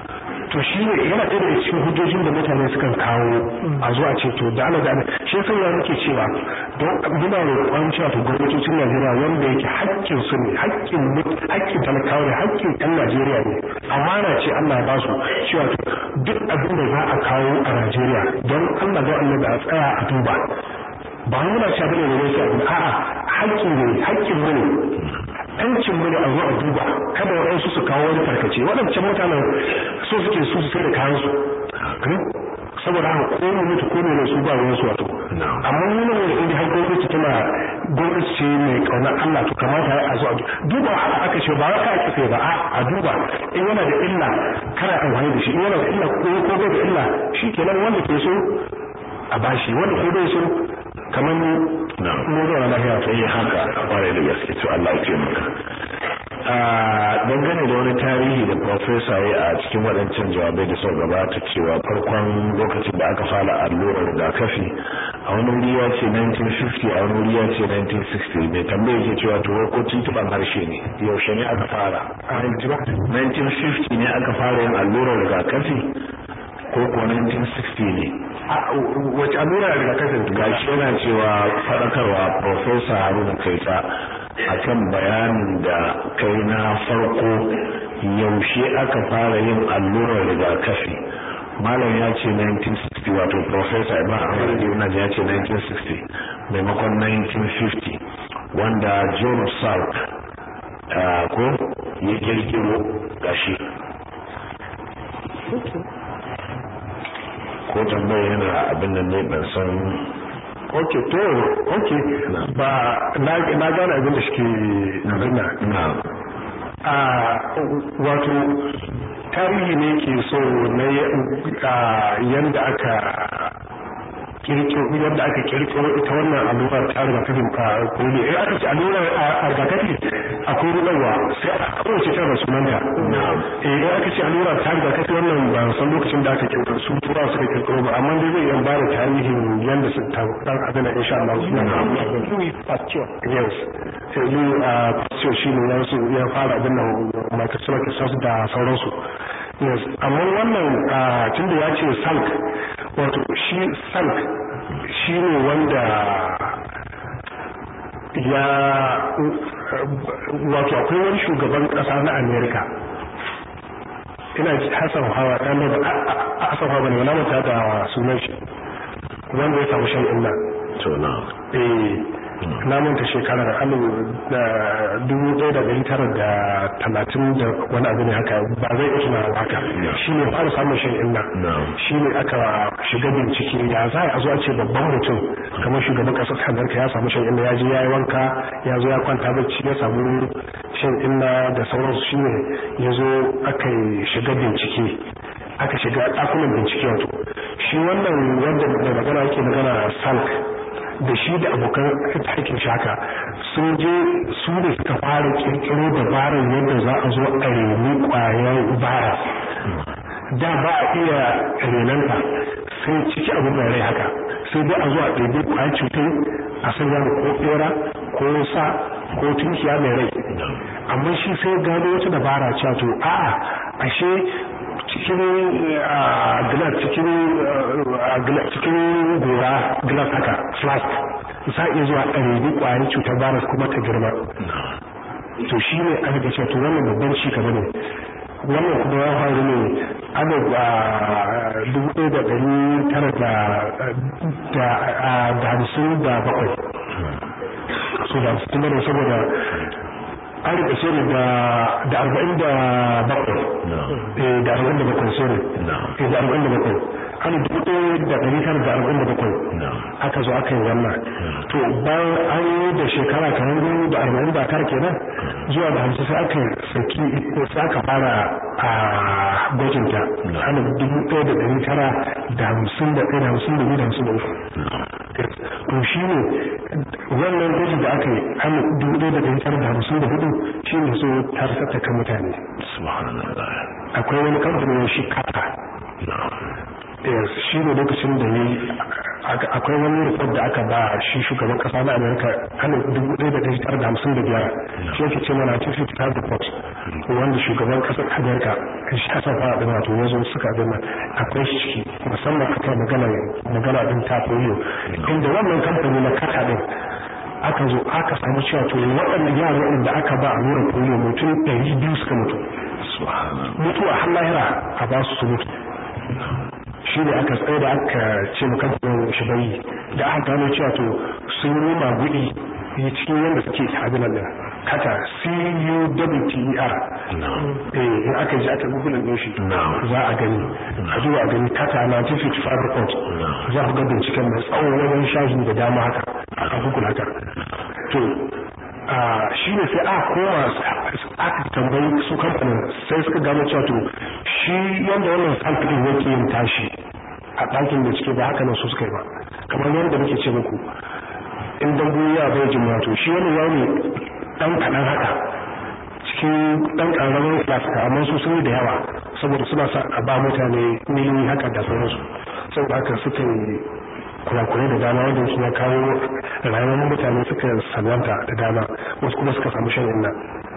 to shi ne yana ɗaya daga cikin hujjojin da mutane sukan kawo a zuwa ce to da ana da ana shi yasa ya muke cewa don muna roƙon cewa to gwamnatocin Najeriya wanda yake haƙƙin su ne haƙƙin haƙƙin talakawa ne haƙƙin ɗan Najeriya ne amana ce Allah ya ba su cewa to duk abin da za a kawo a Najeriya don Allah ga Allah da a tsaya a duba ba muna cewa bane ne sai abin a'a haƙƙin ne haƙƙin ne yancin mu ne a zo a duba kada waɗansu su kawo wani tarkace waɗancan mutanen so suke su su sai da kayan su saboda haka ko mu mutu ko ne su ba ruwan su wato amma mu ne inda har gwamnati tana gwamnati ce mai kaunar Allah to kamata ya zo a duba haka aka ce ba wa ka ake sai ba a duba in yana da illa kana amfani da shi in yana da illa ko ko bai da illa shikenan wanda ke so a bashi wanda ko bai so kamar mu zuwa lafiya sai haka kwarai da gaske to Allah ya taimaka a dangane da wani tarihi da profesa ya a cikin waɗancan jawabai da suka gabata cewa farkon lokacin da aka fara allurar rigakafi a wani wuri ya ce 1950 a wani wuri ya ce 1960 mai tambaye ke cewa to ko tuntuban harshe ne yaushe ne aka fara 1950 ne aka fara yin allurar rigakafi ko ko 1960 ne wace allura daga kasan gashi yana cewa faɗakarwa profesa haruna kaita akan bayanin da kai na farko yaushe aka fara yin allurar rigakafi malam ya ce 1960 wato profesa ibn ahmad ibn ya ce 1960 maimakon 1950 wanda john salk ko ya kirkiro gashi ko tambaya yana abin da ne ban san ok to ok ba na gane abin da shi nuna na a wato tarihi ne ke so na yadda aka kirkiro yadda aka kirkiro ita wannan allurar ta rigakafin polio eh aka ce allurar a rigakafi akwai rularwa sai a kowace tana sunanta eh in aka ce allurar ta rigakafi wannan ba san lokacin da aka kirkiro su tura suka kirkiro ba amma dai zai iya bada tarihin yadda su ta dan abin da insha Allah suna Louis Pasteur yes Louis Pasteur shi ne ya fara abin nan microsoft da sauransu yes amma wannan tunda ya ce salk wato shi salk shi ne wanda ya wato akwai wani shugaban kasa na amerika ina hasan hawa ɗan da hasan hawa ne wala mata da sunan shi wanda ya samu shan illa to na eh na manta shekarar alif da dubu ɗaya da ɗari tara da talatin da wani abu ne haka ba zai iya tunawa haka shi ne fara samun shan inna shi ne aka shiga bincike ya za a zo a ce babban mutum kamar shugaban ƙasar amurka ya samu shan inna ya je ya yi wanka ya zo ya kwanta bacci ya samu shan inna da sauransu shi ne ya zo aka shiga bincike aka shiga ɗakunan bincike wato shi wannan wanda da magana yake magana salk da shi da abokan aikin shi haka sun je su ne suka fara kirkiro dabarar yadda za a zo a reni kwayar virus da ba a iya renanta sai ciki abu mai rai haka sai dai a zo a ɗaiɗai kwayar cutar a sanya da ko ɓera ko sa ko tunkiya mai rai amma shi sai gano wata dabara cewa to a'a ashe cikin glass cikin cikin gora glass haka flask za a iya zuwa a rebi kwayar cutar virus kuma ta girma to shi ne aka ga to wannan babban ci gaba ne wannan kuma ya faru ne ana a dubu ɗaya da ɗari tara da hamsin da bakwai so da hamsin da saboda an rika sori da arba'in da bakwai da arba'in da bakwai sori da arba'in da bakwai an dubu ɗaya da ɗari tara da arba'in da bakwai aka zo aka yi wannan to bayan an yi da shekara kamar biyu da arba'in da tara kenan zuwa da hamsin sai aka saki sai aka fara a gwajinta ana dubu ɗaya da ɗari tara da hamsin da ɗaya da hamsin da biyu da hamsin da uku to shi ne wannan gwaji da aka yi an dubu ɗaya da ɗari tara da hamsin da hudu shi ne so ta rasata kan mutane akwai wani kamfanin shi kata shi ne lokacin da ya yi akwai wani report da aka ba shi shugaban kasa na amerika hannun dubu ɗaya da ɗari tara da hamsin da biyar shi yake ce mana cikin fitar report wanda shugaban kasar Amerika shi Hassan Fara din wato yazo suka dinna akwai shi musamman akan magana magana din ta polio inda wannan kamfani na kata din aka zo aka samu cewa to waɗannan yaran da aka ba allurar polio mutum 200 suka mutu mutuwa har lahira a ba su su mutu shi ne aka tsaye da aka ce makamfanin shi bai da aka gano cewa to sun yi magudi cikin yadda suke abinan da kata c-u-w-t-e-r eh in aka ji aka google din shi za a gani a zuwa gani kata na tifit fabricant za ku ga binciken mai tsawon wajen shahi da dama haka a google haka to shi ne sai aka koma aka tambayi su kamfanin sai suka gano cewa to shi yadda wannan samfurin yake yin tashi a ɗakin da cike ba haka nan su suka yi ba kamar yadda muke ce muku in dambu ya bai jin wato shi wani ya ne ɗan kaɗan haka cikin ɗan ƙararramin flaska amma su sun yi da yawa saboda suna sa a ba mutane miliyoyi haka da sauransu saboda haka suka yi kurakurai da dama wanda su ya kawo rayuwar mutane suka salwanta da dama wasu kuma suka samu shan inna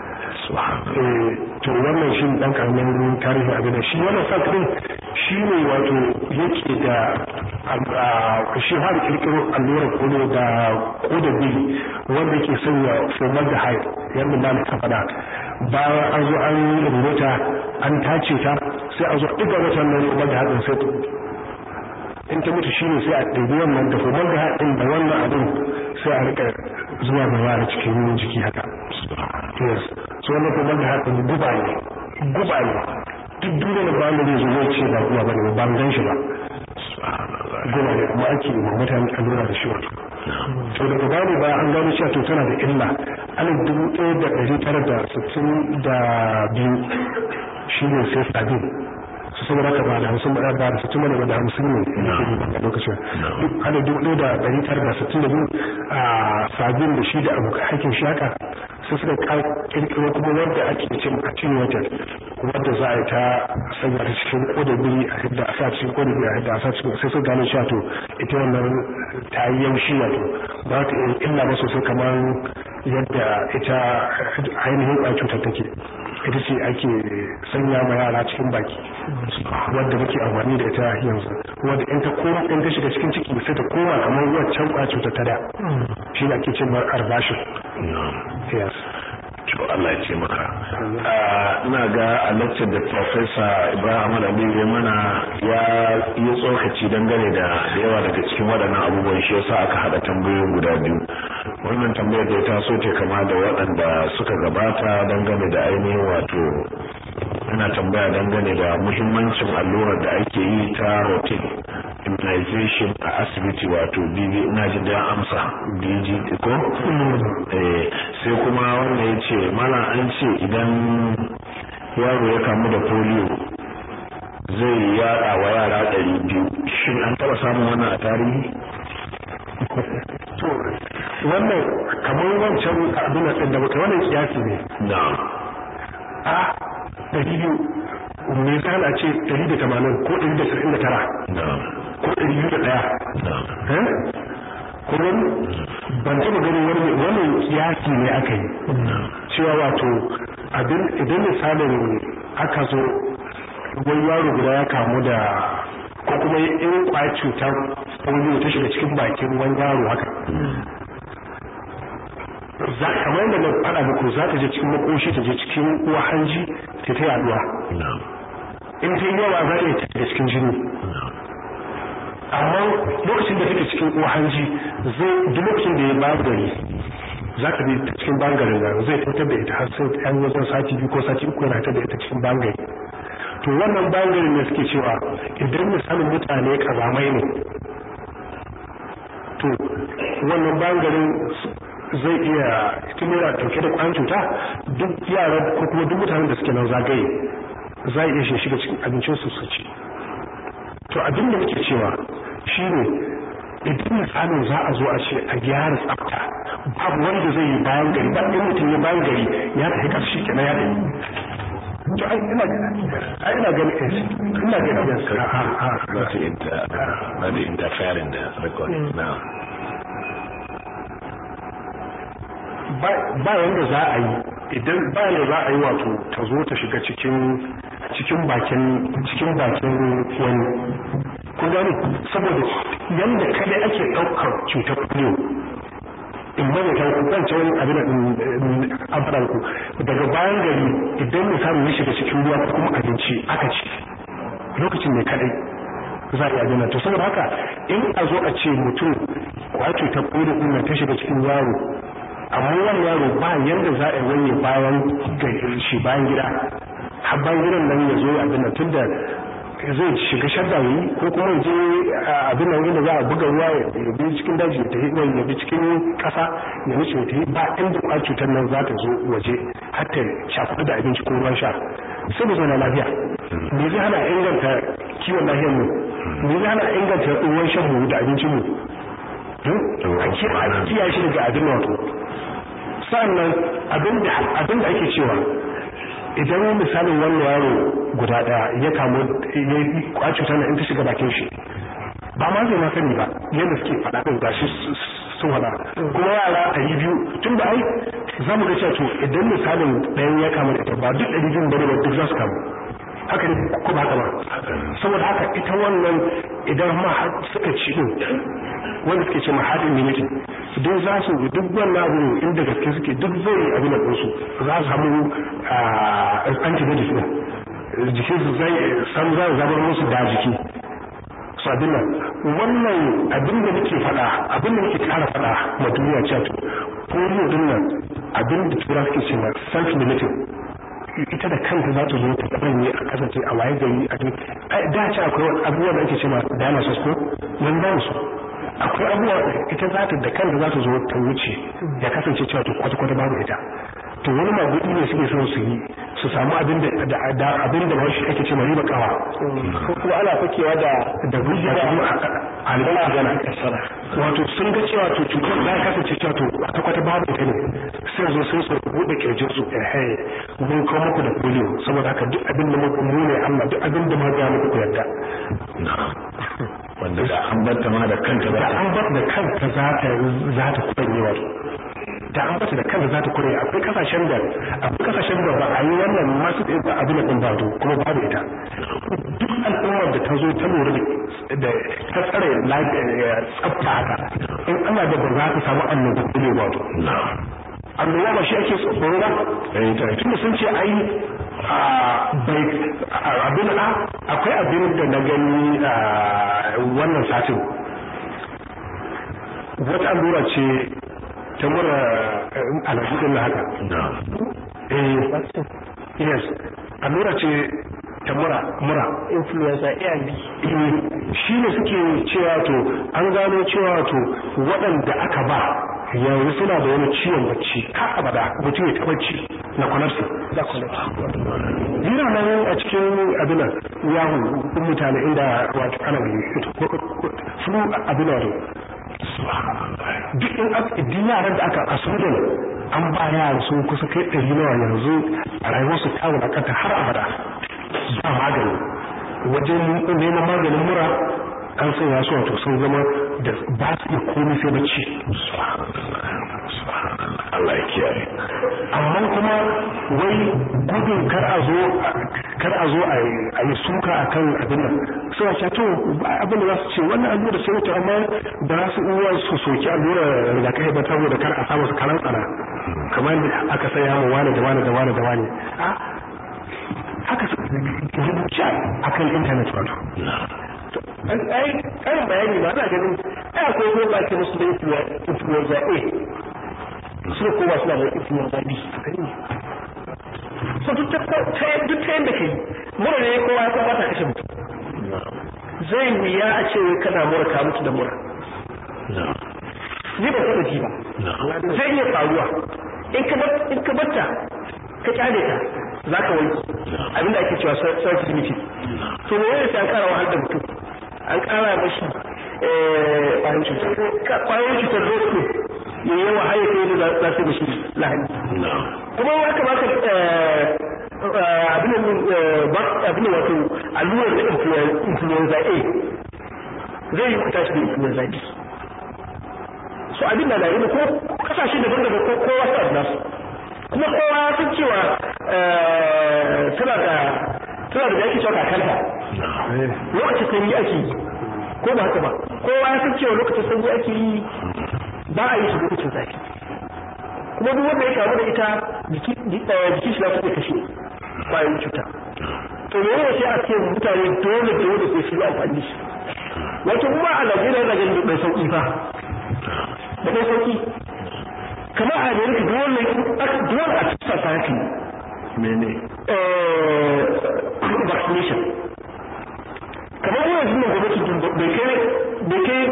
to wannan shi dan karamin tarihin abin da shi wannan sakirin shi ne wato yake da shi har kirkiro allurar kodo da koda bili wanda ke sanya fomar da haif yadda na ka faɗa bayan an zo an rubuta an tace ta sai a zo ɗiga wata nan fomar da haifin sai in ta mutu shine sai a ɗebi wannan da fomar da haifin da wannan abin sai a rika zuwa da yara cikin jiki haka yes so wannan fomar da haifin guba ne guba ne duk duniya da bayan da zai zo zai ce ba guba ba ne ba gan shi ba guba ne kuma ake ma mutane allura da shi wato to daga bani ba an gano cewa to tana da illa alif dubu ɗaya da ɗari tara da sittin da biyu shi ne sai sabin su saboda haka ba da hamsin ba da sittin ba da hamsin ne da ke a lokacin duk alif dubu ɗaya da ɗari tara da sittin da biyu a sabin da shi da abokan aikin shi haka sai suka kirkiro kuma wanda ake cin attenuated wanda za a yi ta sanya ta cikin kodabiri a yadda a sa cikin kodabiri a yadda a sa cikin sai suka gano cewa to ita wannan ta yi yaushi wato ba ta yi illa ba sosai kamar yadda ita ainihin ƙwayar cutar take ita ce ake sanya ma yara cikin baki wadda muke amfani da ita yanzu wadda in ta koma in ta shiga cikin ciki sai ta koma kamar waccan ƙwayar cutar ta da shi ne ake ce ma arbashin yes to Allah ya ce maka ina ga a lecture da professor Ibrahim Ali ya mana ya yi tsokaci dangane da yawa daga cikin waɗannan abubuwan shi yasa aka hada tambayoyin guda biyu wannan tambayar da ta so ce kama da waɗanda suka gabata dangane da ainihin wato yana tambaya dangane da muhimmancin allurar da ake yi ta routine immunization a asibiti wato BB ina jin da amsa BG ko eh sai kuma wanda ya ce mana an ce idan yaro ya kamu da polio zai yada wa yara ɗari biyu shin an taɓa samun wannan a tarihi to wannan kamar wancan abin da da baka wannan kiyasi ne na a ɗari biyu me yasa ana ce ɗari da tamanin ko ɗari da saba'in da tara na ko ɗari biyu da ɗaya na kuma ban taɓa ganin wani wannan kiyasi ne aka yi cewa wato abin idan misalin aka zo wani yaro guda ya kamu da ko kuma in kwaya cutar polio ta shiga cikin bakin wani yaro haka za kamar da na faɗa muku za ta je cikin makoshi ta je cikin uwa hanji ta ta yaduwa in ta yi yawa za ta yi ta cikin jini amma lokacin da take cikin uwa hanji zai duk lokacin da ya ba gari za ka bi ta cikin bangaren nan zai fitar da ita har sai yan wajen sati biyu ko sati uku yana fitar da ita cikin bangare to wannan bangaren ne suke cewa idan misalin mutane kazamai ne to wannan bangaren zai iya timira dauke da kwan cuta duk yara ko kuma duk mutanen da suke nan zagaye za iya shi shiga cikin abincin su su ci to abin da muke cewa shine idan misalin za a zo a ce a gyara tsafta babu wanda zai yi bayan gari ba in mutum ya bayan gari ya tafi karshe kenan ya tafi to ai ina ai ina ganin eh ina ganin yes a a not inter not interfere in the recording now ba yanda za a yi idan bayan da za a yi wato ta zo ta shiga cikin cikin bakin cikin bakin wani kun gane saboda yanda kada ake ɗaukar cutar polio in bane ta ku kan wani abin da abadan ku daga bayan gari idan misali ya shiga cikin ruwa ko kuma abinci aka ci lokacin ne kadai za a yi abin to saboda haka in a zo a ce mutum kwato ta polio din ta shiga cikin yaro amma wannan yaro ba yanda za a yi wani bayan shi bayan gida har bayan gidan nan ya zo abin nan tunda zai shiga shadda yi ko kuma je abin nan inda za a buga ruwa ya bi cikin daji ya tafi ya bi cikin kasa ya nuce ya tafi ba inda kwa cutar nan za ta zo waje har ta shafi da abinci ko ruwan sha sai mu zauna lafiya me zai hana inganta kiwon lafiyar mu me zai hana inganta ruwan shan mu da abincin mu a kiyaye shi daga abin wato sannan abin da ake cewa idan misalin wannan yaro guda daya ya kamu ya kwaci cutar in ta shiga bakin shi ba ma zai ma sani ba yadda suke faɗa ɗin gashi sun faɗa kuma yara ɗari biyu tun da ai za mu ga cewa to idan misalin ɗayan ya kamu da ita ba duk ɗari biyun bane ba duk za su kamu haka ne ko ba haka ba saboda haka ita wannan idan ma har suka ci din wanda suke ce ma hard immunity duk za su duk wannan abu inda gaske suke duk zai abin da su za su samu antibodies din jikin su zai sam za su zabar musu da jiki su abin nan wannan abin da nake faɗa abin da nake kara faɗa ma duniya cewa to polio din nan abin da tura suke ce ma self limiting ita da kanta za ta zo ta tsanye a kasance a waye gari a duk da ce akwai abubuwa da ake ce ma dinosaurs ko yan ba su akwai abubuwa ita za ta da kanta za ta zo ta wuce ya kasance cewa to kwata-kwata babu ita to wani magudi ne suke son su yi su samu abin da abin da wani ake ce riba kawa ko kuma ana fakewa da da hujja da albala gana wato sun ga cewa to cutar za ta kasance cewa to kwata-kwata babu ita ne sai zo sai su buɗe kirjin su eh mun kawo muku da polio saboda haka duk abin da muku mu ne Allah duk abin da muka ga muku ku yarda wanda da an bar ta ma da kanta da an bar da kanta za ta za ta kuranye wato da an bata da kanta za ta kuranye akwai kasashen da akwai kasashen da ba a yi wannan masu da abin da ba to kuma babu ita duk al'ummar da ta zo ta lura da ta tsare tsafta haka in ana da ba za ta samu annoba ne ba to annoba ba shi ake tsoro ba tunda sun ce ai bai abin a akwai abin da na gani wannan satin wata allura ce ta mura alaji din haka eh yes allura ce ta mura mura influenza A and B shi ne suke cewa to an gano cewa to waɗanda aka ba yanzu suna da wani ciwon bacci ka abada mutum ya taɓa ci na kwanarsa da kwanarsa yana nan a cikin abinan yawon mutane inda wato ana gani su abinan wato duk in duk yaran da aka asudan an ba yara sun kusa kai ɗari nawa yanzu a rayuwarsu ta wulakanta har abada ba magani wajen neman maganin mura an sanya su wato sun zama da ba su iya komai sai bacci Allah ya kiyaye amma kuma wai gudun kar a zo kar a zo a yi suka akan abin nan suna cewa to abin da za su ce wannan allura sai wuce amma ba za su iya su soki allura rigakafi ba saboda kar a samu su karan tsana kamar da aka saya mu wani da wani da wani da wani haka su rubuce akan intanet wato ai karin bayani ma na ganin ai akwai ko ba ke musu da influenza A su ko ba suna da influenza B so duk ta duk ta yanda kai mura ne kowa ya ba ta kashe mutum zai wuya a ce wai kana mura ka mutu da mura ni ba taɓa ji ba zai iya faruwa in ka in ka batta ka kyale ta za ka wanki abinda ake cewa self limited to me yasa an kara wahal da mutum an kara mashi kwayoyin cutar kwayoyin cutar zo ya yi yawa haye kai da za su mashi lahani kuma ya kamata abin abin wato allurar da influenza A zai yi kuta shi da influenza B so abin da na yi ko kasashe daban-daban ko kowa sa nasu kuma kowa ya san cewa suna da suna da yake cewa kakanta lokacin sanyi ake yi ko ba haka ba kowa ya san cewa lokacin sanyi ake yi ba a yi shi lokacin zafi kuma duk wanda ya kamu da ita jiki jiki shi za su iya kashe kwayoyin cuta to me yana sai a ce mutane dole dole sai su yi amfani da shi wato kuma a Najeriya na ganin bai sauki fa da bai sauki kamar a America dole dole a tsasa ta haka mene eh vaccination kamar yanzu ne gwamnati bai kai bai kai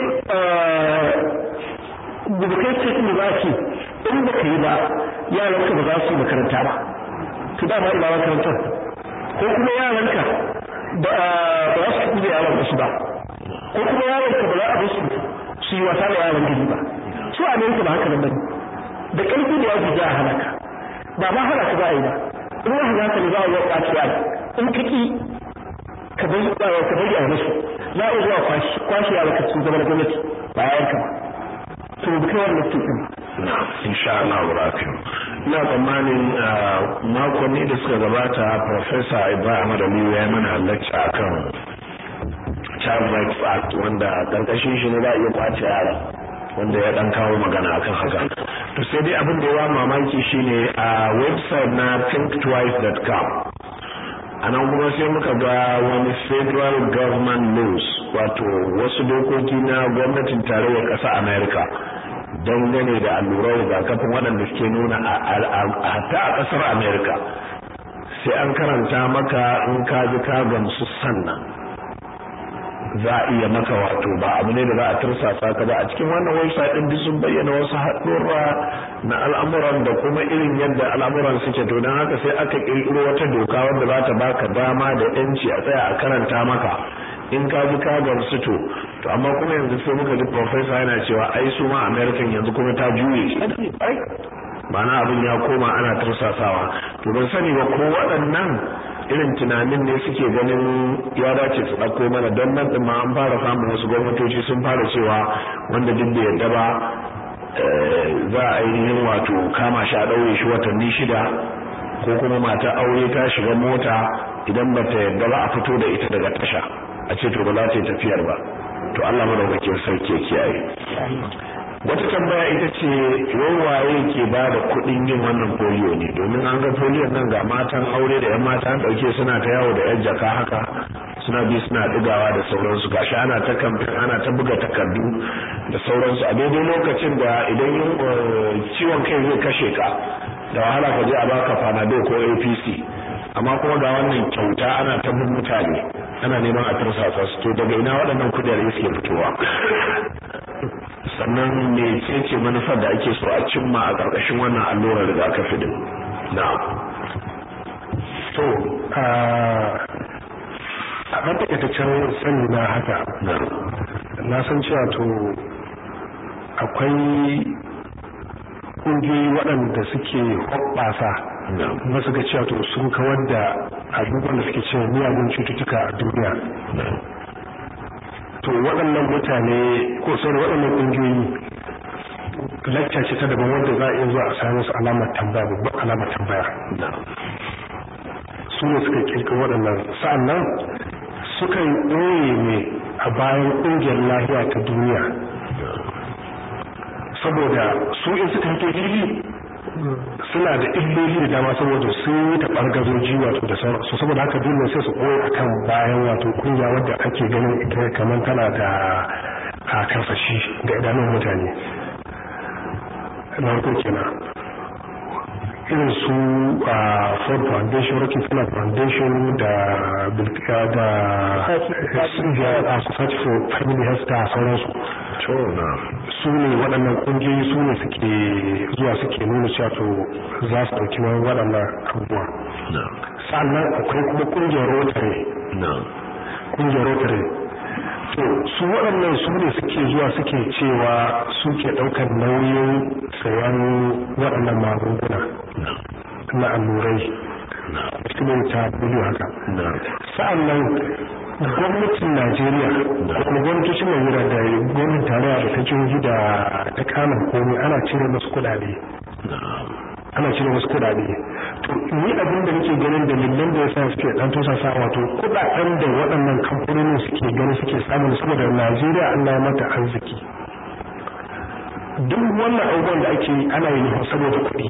da ba kai ce ne ba ce in ba ka yi ba yaranka ba za su yi makaranta ba to da ma ina makarantar ko kuma yaranka ba za su kuɗi da yaran wasu ba ko kuma yaranka ba za a basu su yi wasa da yaran gari ba su a amerika ba haka nan bane da ƙarfi da yaji za a halaka ba ma halaka ba a yi ba in ya halaka ne za a yi ƙwaci yara in ka ƙi ka bari ka bari a musu za a iya zuwa kwashi yara ka sun zama na gwamnati ba yayanka ba to bi kai wannan cikin insha Allah barakin ina tsammanin makonni da suka gabata professor Ibrahim Aliyu ya mana lecture akan Child Rights Act wanda karkashin shi ne za a iya kwace yara wanda ya dan kawo magana akan haka to sai dai abin da ya mamaki shine a website na thinktwice.com anan kuma sai muka ga wani federal government laws wato wasu dokoki na gwamnatin tarayyar ƙasa America dangane da allurar rigakafin waɗanda suke nuna a hatta a ƙasar America sai an karanta maka in ka ji ka gamsu sannan za a iya maka wato ba abu ne da za a tursasa ka ba a cikin wannan website din duk sun bayyana wasu haɗurra na al'amuran da kuma irin yadda al'amuran suke to don haka sai aka ƙirƙiro wata doka wanda za ta baka dama da yanci a tsaya a karanta maka in ka ji ka gamsu to to amma kuma yanzu sai muka ji professor yana cewa ai su ma American yanzu kuma ta juye ma'ana abin ya koma ana tursasawa to ban sani ba ko waɗannan irin tunanin ne suke ganin ya dace su ɗauko mana don nan ɗin ma an fara samun wasu gwamnatoci sun fara cewa wanda duk da yadda ba za a yi wato kama shi a ɗaure shi watanni shida ko kuma mata aure ta shiga mota idan ba ta yadda ba a fito da ita daga tasha a ce to ba za ta yi tafiyar ba to Allah madaukakin sarki ya kiyaye wata tambaya ita ce wawaye ke ba da kuɗin yin wannan polio ne domin an ga polio nan ga matan aure da yan mata an ɗauke suna ta yawo da yan jaka haka suna bi suna ɗigawa da sauransu gashi ana ta kamfen ana ta buga takardu da sauransu a daidai lokacin da idan ciwon kai zai kashe ka da wahala ka je a baka panadol ko apc amma kuma ga wannan kyauta ana ta bin mutane ana neman a tursasa su to daga ina waɗannan kudade suke fitowa sannan me ce manufar da ake so a cimma a ƙarƙashin wannan allurar rigakafi din na to a ɗan takaitaccen sani na haka na san cewa to akwai ƙungiyoyi waɗanda suke hoɓɓasa ba su ga cewa to sun kawar da abubuwan da suke cewa miyagun cututtuka a duniya to waɗannan mutane ko sauran waɗannan ƙungiyoyi lacca ce ta daban wanda za a iya zuwa a sami su alamar tambaya babban alamar tambaya su ne suka kirkiro waɗannan sa'annan suka yi ɓoye ne a bayan ƙungiyar lahiya ta duniya saboda su in suka fito fili suna da illoli da dama saboda sun yi taɓar gazoji wato da sauransu saboda haka dole sai su koyi akan bayan wato kungiya wadda ake ganin ita kamar tana da a karsashi ga idanun mutane na farko kenan irin su a ford foundation rockefeller foundation da bilkika da society for family health da sauransu su ne waɗannan ƙungiyoyi su ne suke zuwa suke nuna cewa to za su ɗauki wani waɗannan abubuwa sannan akwai kuma ƙungiyar rotary ƙungiyar rotary to su waɗannan su ne suke zuwa suke cewa suke ɗaukar nauyin sayan waɗannan magunguna na allurai cikin ta biliyo haka sa'annan gwamnatin Najeriya ko kuma gwamnatocin Najeriya da gwamnatin tarayya da ta jihohi da ta kama komai ana cire musu kuɗaɗe ana cire wasu kuɗaɗe to ni abin da nake ganin dalilan da yasa suke dan tosa sa wato kuɗaɗen da waɗannan kamfanonin suke ganin suke samu saboda Najeriya Allah ya mata arziki duk wannan abubuwan da ake yi ana yi ne saboda kuɗi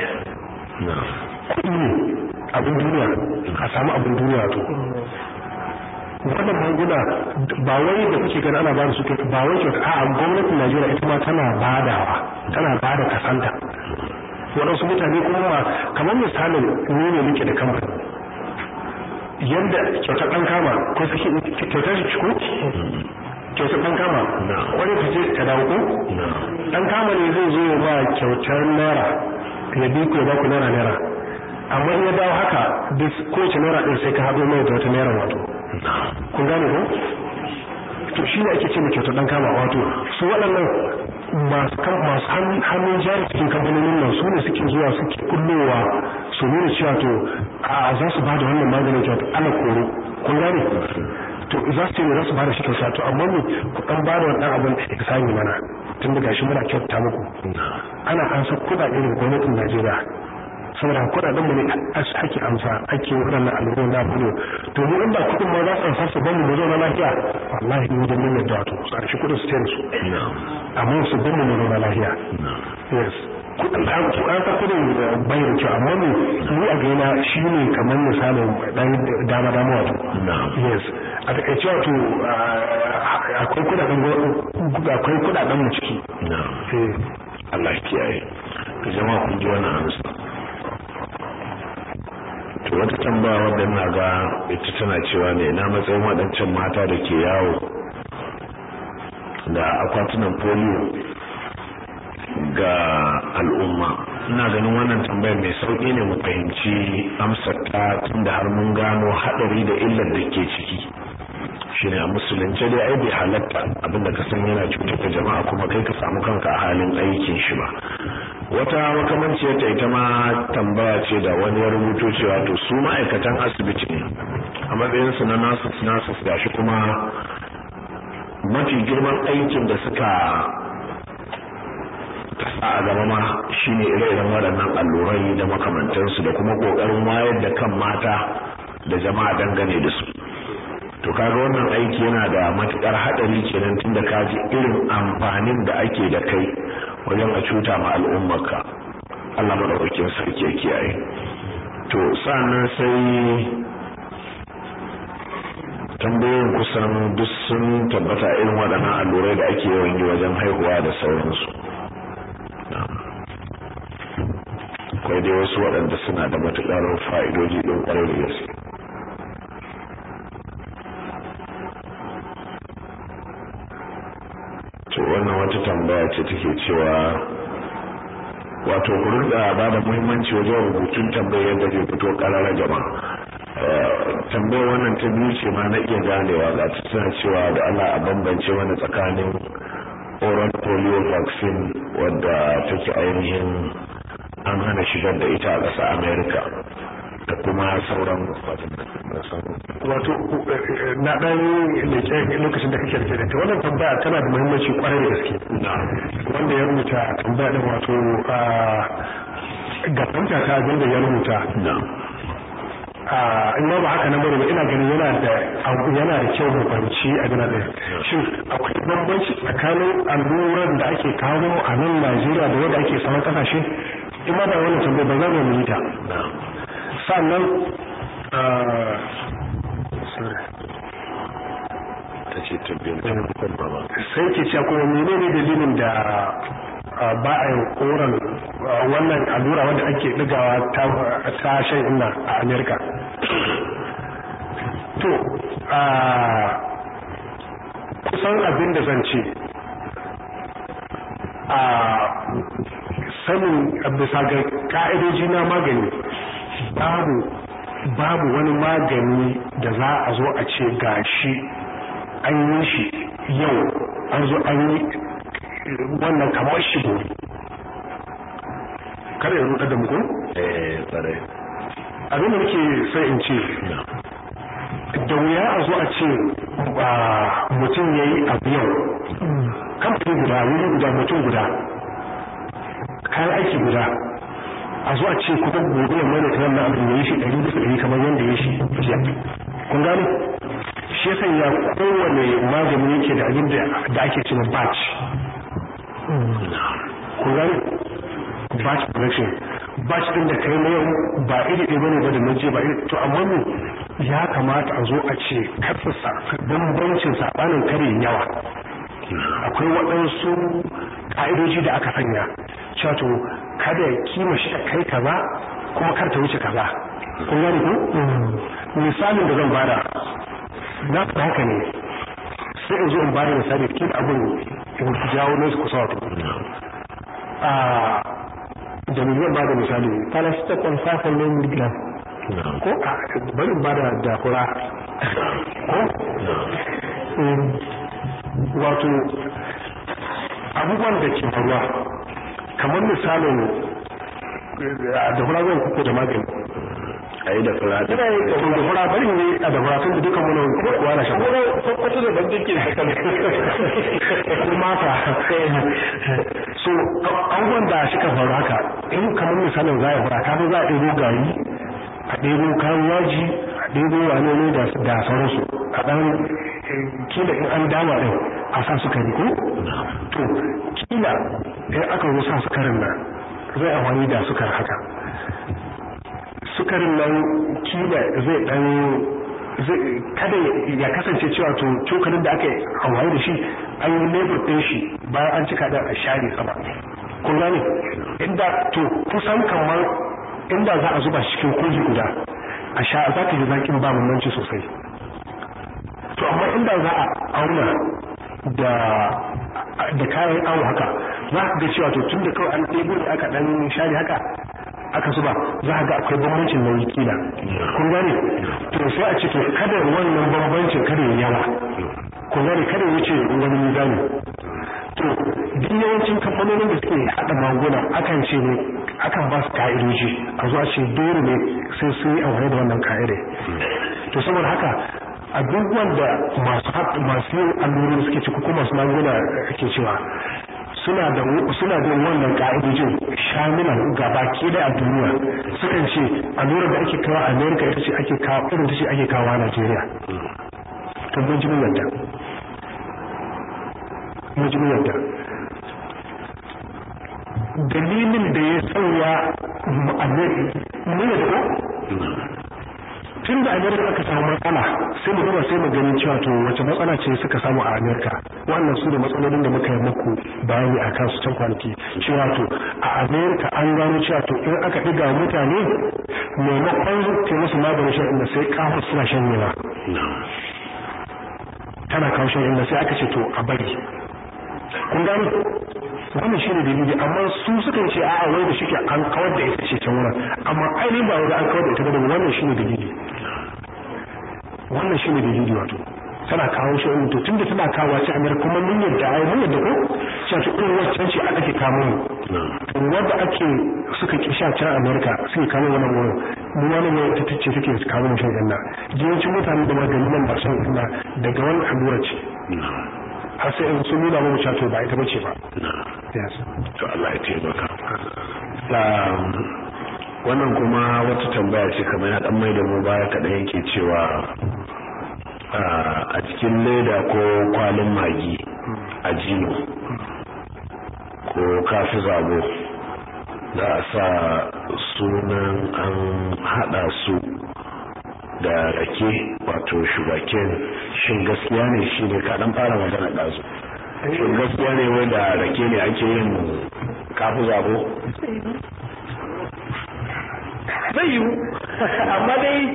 kuɗi ne abin duniya a samu abin duniya to wannan magunguna ba wai da kuke gani ana bada su ba wai kyauta a'a gwamnatin Najeriya ita ma tana badawa tana bada kasanta waɗansu mutane kuma ma kamar misalin ni ne nake da kamfani yadda kyauta ɗan kama ko suke kyautar shi ko kyauta ɗan kama wani ta ce ta dawo ko ɗan kama ne zai zo ba kyautar naira ya bi ku ya ba ku naira naira amma in ya dawo haka duk kowace naira ɗin sai ka haɗo mai da wata naira wato kun gane ko to shi ne ake ce mai kyautar ɗan kama wato su waɗannan masu hannun jari cikin kamfanonin nan su ne suke zuwa suke kullowa su nuna cewa to a za su ba da wannan maganin kyauta ana koro kun gane to za su ce ne za su ba da shi kyauta to amma ne ku ɗan ba da wannan abin da ya sami mana tun da gashi muna kyauta muku ana ansa kuɗaɗe daga gwamnatin Najeriya saboda kuɗaɗen mu ne ake amsa ake waɗannan al'ummar na fulo to mu inda kuɗin ma za su amsa su bamu mu zauna lafiya wallahi mu da mun yadda to su arshi kuɗin su tayar su amma su bamu mu zauna lafiya yes kuɗin an an ta kuɗin bai da kyau amma mu ni a gaina shi ne kamar misalin dan dama dama wato yes a takaice wato akwai kuɗaɗen akwai kuɗaɗen mu ciki Allah ya kiyaye jama'a kun ji wannan amsa to wata tambaya wadda na ga ita tana cewa ne na matsayin waɗancan mata da ke yawo da akwatunan polio ga al'umma ina ganin wannan tambayar mai sauƙi ne mu fahimci amsar ta tunda har mun gano haɗari da illar da ke ciki shine a musulunce dai ai bai halatta abinda ka san yana cutar da jama'a kuma kai ka samu kanka a halin aikin shi ba wata makamanciyar ta ita ma tambaya ce da wani ya rubuto cewa to su ma'aikatan asibiti ne a matsayin su na nasu nasu gashi kuma mafi girman aikin da suka kasa a gaba ma shine ire-iren waɗannan allurai da makamantansu da kuma ƙoƙarin wayar da kan mata da jama'a dangane da su to kaga wannan aiki yana da matukar hadari kenan tunda ka ji irin amfanin da ake da kai wajen a cuta ma al'ummarka Allah madaukakin sarki ya kiyaye to sannan sai tambayoyin kusan duk sun tabbata irin waɗannan allurai da ake yawan yi wajen haihuwa da sauransu akwai dai wasu waɗanda suna da matuƙar fa'idoji ɗin ƙwarai da gaske to wannan wata tambaya ce take cewa wato ku rinka ba da muhimmanci wajen rubutun tambayar yadda zai fito karara jama'a tambayar wannan ta biyu ce ma na iya ganewa ga ta tana cewa da Allah a bambance wani tsakanin oral polio vaccine wadda take ainihin an hana shigar da ita a ƙasa America da kuma sauran wato na dan leke lokacin da kake da ta wannan tambaya tana da muhimmanci kwarai da gaske wanda ya rubuta tambaya din wato ga fahimta ta abin da ya rubuta in ma ba haka nan bane ba ina ganin yana da yana da kyau mu fahimci a gina ɗaya shin akwai bambanci tsakanin alluran da ake kawo a nan Najeriya da wanda ake sauran kasashe in ma ba wannan tambaya ba za mu yi ta sannan ta ce tabbiyar sai ke cewa kuma menene dalilin da ba a yin koran wannan allura wanda ake ɗigawa ta shan inna a amerika to kusan abin da zan ce a sanin bisa ga ka'idoji na magani babu babu wani magani da za a zo a ce gashi an yi shi yau an zo an yi wannan kamar shi gobe kada ya ruɗa da muku? eh tsare abin da nake sai in ce da wuya a zo a ce mutum ya yi abu yau kamfani guda wuri guda mutum guda kayan aiki guda a zuwa ce kuma gobe ya mai da ta wannan abin ya yi shi ɗari bisa ɗari kamar yadda ya shi jiya kun gane shi yasa ya kowane magani yake da abin da ake cewa batch kun gane batch production batch din da kai na yau ba iri ɗaya bane ba da na je ba iri to amma mu ya kamata a zo a ce kasasa bambancin sabanin kare yawa akwai waɗansu ƙa'idoji da aka sanya cewa to kada ya kima shi a kai kaza kuma kar ta wuce kaza kun gane ku misalin da zan bada na fata haka ne sai in zo in bada misali kin abin in jawo ne su kusa wato a da me zan bada misali paracetamol 500 mg ko a bari in bada dakura ko wato abubuwan da ke faruwa kamar misalin da fura zan kuko da magani a yi da fura da da fura bari ne a da fura tun da dukan mana kuwa na shan kwato da bandin ke da kan kuma ka so abubuwan da suka faru haka in kamar misalin za a fura kafin za a ɗebo gari a ɗebo kayan yaji a ɗebo wane ne da sauransu a ɗan kila in an dama ɗin a sa sukari ko to kila in aka zo sa sukarin nan zai amfani da sukar haka sukarin nan kila zai dan kada ya kasance cewa to cokalin da aka yi amfani da shi an yi lebur ɗin shi bayan an cika da a share sama kun gane inda to kusan kamar inda za a zuba cikin kogi guda a sha za ka ji zakin ba bambanci sosai to amma inda za a auna da da kayan awo haka za ka ga cewa to tun da kawai an ɗebo da aka ɗan share haka aka zuba za ka ga akwai bambancin nauyi kila kun gane to sai a ce to kada wannan bambancin kada ya yawa kun gane kada ya wuce wani mizani to duk yawancin kamfanonin da suke haɗa magunguna akan ce ne akan ba su ka'idoji a zuwa ce dole ne sai sun yi amfani da wannan ka'idai to saboda haka abubuwan da masu masu yin allurori suke ci ko masu magunguna ke cewa suna da suna da wannan ka'idojin shamilan gabaki da a duniya sukan ce allurar da ake kawo a America ita ce ake kawo irin ta ce ake kawo a Najeriya to mun ji mun yadda mun ji mun yadda dalilin da ya sauya mun yadda ko tun da amerika aka samu matsala sai mu gaba sai mu ganin cewa to wace matsala ce suka samu a amerika wannan su da matsalolin da muka yi muku bayani a kansu can kwanaki cewa to a amerika an gano cewa to in aka ɗiga mutane maimakon ke musu maganin shan inda sai kafa suna shan yawa tana kawo shan inda sai aka ce to a bari kun gano wannan shine dalili amma su suka ce a'a wai da shike an kawar da ita ce can wurin amma ainihin ba wai an kawar da ita ba wannan shine dalili wannan shine dalili wato tana kawo shi wani to tunda tana kawo ci amir kuma mun yadda ai mun yadda ko cewa to irin waccan ce a ake kamo mu to wanda ake suka ki sha can america suke kamo wannan wurin mu wani ne ta tace take kamo mu shan ganna yawancin mutane da maganin nan ba shan ganna daga wani allura ce har sai in sun nuna mu cewa ba ita bace ba yes to Allah ya taimaka wannan kuma wata tambaya ce kamar ya dan mai da mu baya kaɗan yake cewa a cikin leda ko kwalin magi a jino ko kafi zabo za a sa sunan an hada su da rake wato shugaken shin gaskiya ne shi ne kaɗan fara magana ɗazu shin gaskiya ne wai da rake ne ake yin kafi zabo zai yiwu amma dai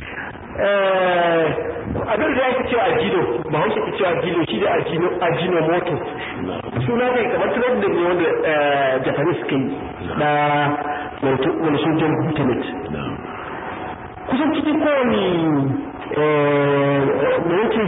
abin da yake cewa ajino ba hausa ke cewa ajino shi da ajino ajino moto suna kai kamar tunar da ne wanda japanese suka yi na wani sojan glutamate kusan cikin kowane me yake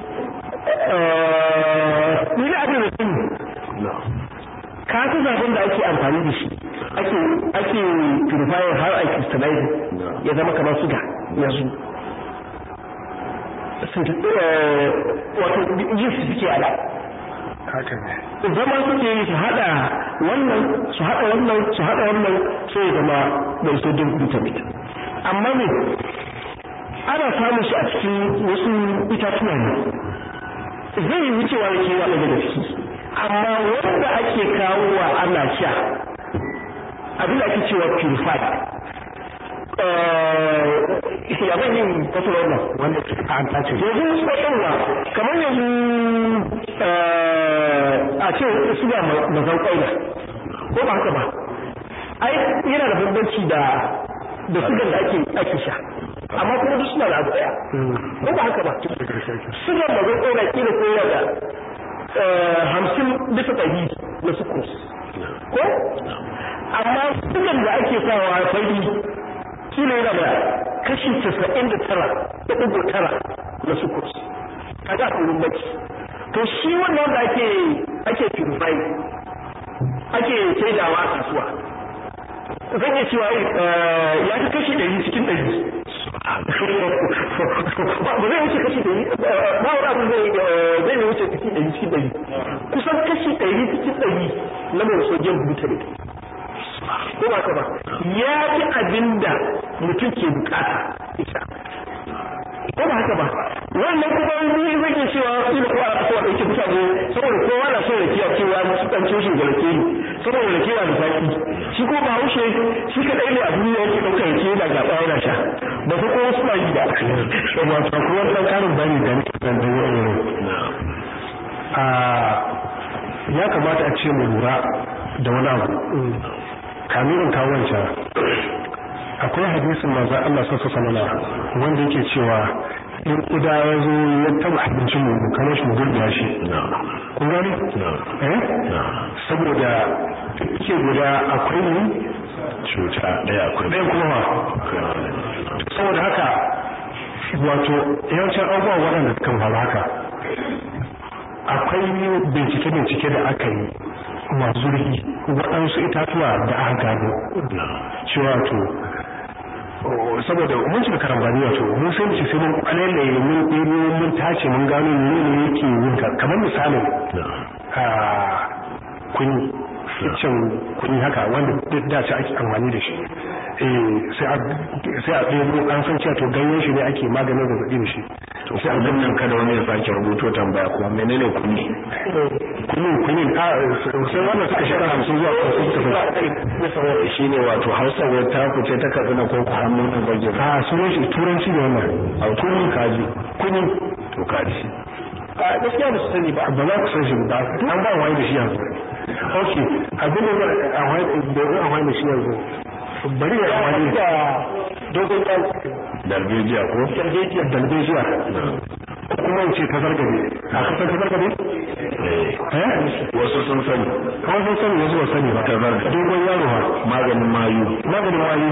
ni da abin da sun kasu zaben da ake amfani da shi ake ake purifier har a crystallize ya zama kamar suga yanzu wato yin su suke ada haka ne zama suke yi su hada wannan su hada wannan su hada wannan sai zama mai sodium glutamate amma ne ana samun shi a cikin wasu itatuwa ne zai yi wucewa da kewa daga gaske amma wanda ake kawowa ana sha abin da ake cewa purified ya ban yin fasara wannan wanda an tace yanzu tsakarwa kamar yanzu a ce suna mazan ƙwaila ko ba haka ba ai yana da bambanci da da sugan da ake ake sha amma kuma duk suna da abu daya ko ba haka ba sugan mazan ƙwaila kila ko yana da hamsin bisa ɗari na sukus ko amma sugan da ake sawa fari kila yana da kashi casa'in da tara da ɗigo tara na sukus kaga akwai bambanci to shi wannan da ake ake purify ake saidawa a kasuwa zan iya cewa ya fi kashi ɗari cikin ɗari ba zai wuce kashi ɗari ba wani abu zai zai ne wuce kashi ɗari cikin ɗari kusan kashi ɗari cikin ɗari na mai sodium glutamate ko ba ka ba ya fi abin da mutum ke bukata ita ko ba haka ba wannan kuma ni zan iya cewa ina ko a kasuwa da yake mutane saboda kowa na son rakiya cewa musu dan cin da rake ne saboda rakiya da zaki shi ko ba haushe shi kadai ne a duniya yake daukar rake da gaba yana sha ba su kowa suna yi da wato kuma dan karin bani da nake dan da a ya kamata a ce mu lura da wani abu kamin in kawo wancan akwai hadisin manzon Allah sallallahu alaihi wasallam wanda yake cewa in kuda ya zo ya taba abincin mu kamar shi mu gurbiya shi kun gani eh saboda yake guda akwai ne cuta ɗaya akwai ɗaya kuma ba saboda haka wato yawancin abubuwa waɗanda suka faru haka akwai bincike-bincike da aka yi masu zurfi waɗansu itatuwa da aka gano cewa to saboda mun cika karambani wato mun sai mu ce sai mun kwalele mun ɗebo mun tace mun gano ne ne yake yin kamar misalin a kuni iccen kuni haka wanda da ce ake amfani da shi sai a ɗebo an san cewa to ganyen shi ne ake maganin zazzaɓi da shi to sai abin nan kada wani ya sake rubuto tambaya kuma menene kuni kuni kuni a sai wannan suka shekara hamsin zuwa hamsin suka fi shi ne wato hausa wai ta kuce ta katsina ko ku hannu nan bage a sunan shi turanci ne wannan a kuni kaji kuni to kaji a gaskiya ba su sani ba ba za ku san shi ba an ba wani da shi yanzu ok abin da a wani da shi yanzu bari ya amfani da dogon yan dalbejiya ko dalbejiya dalbejiya kuma in ce ta zargabe a kasar ta zargabe eh wasu sun sani kawai sun sani wasu ba sani ba ta zargabe dogon yaro ha maganin mayu maganin mayu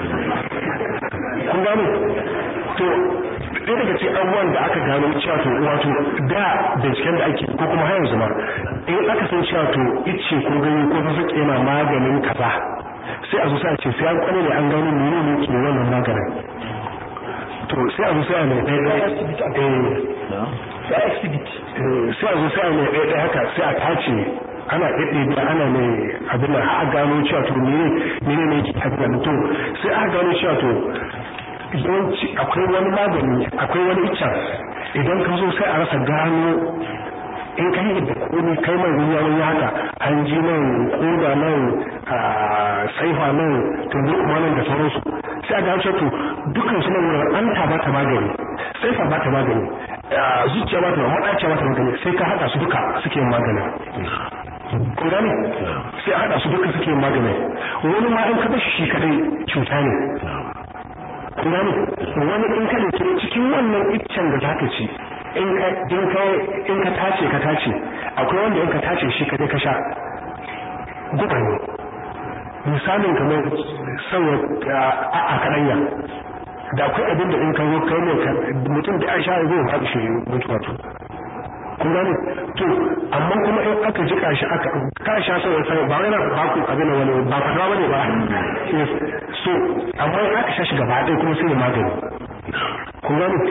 kun gane to ɗaya daga cikin abubuwan da aka gano cewa to wato da binciken da ake ko kuma har yanzu ma in aka san cewa to ice ko gani ko sassaƙe yana maganin kaza sai a zo sai a ce sai an kwane ne an gano mene ne ke wannan maganin to sai a zo sai a mai ɗaya ɗaya ya exhibit sai a zo sai a mai ɗaya ɗaya haka sai a tace ana ɗaiɗe da ana mai abin da a gano cewa to mene mene ne ke abin to sai a gano cewa to yawanci akwai wani magani akwai wani icca idan ka zo sai a rasa gano in ka yi da komai kai mai ruwa wani haka hanji nan koda nan saifa nan tumbu kuma nan da sauransu sai a gano cewa to dukkan su nan wurin an ta bata magani saifa bata magani zuciya bata maɗaciya bata magani sai ka haɗa su duka suke magani kun gane sai a haɗa su duka suke magani wani ma in ka bashi shi kadai cuta ne kun gane wani in ka da cikin wannan iccen da zaka ci in ka in ka in ka tace ka tace akwai wanda in ka tace shi kadai ka sha guba ne misalin kamar sauwa a a kadanya da akwai abin da in ka zo kai ne mutum da an sha zai faɗi shi mutuwa to kun gane to amma kuma in aka jika shi aka ka sha sau sai ba wai na ba ku abin wani ba fadawa bane ba so amma in aka sha shi gaba ɗaya kuma sai ya magani kun gane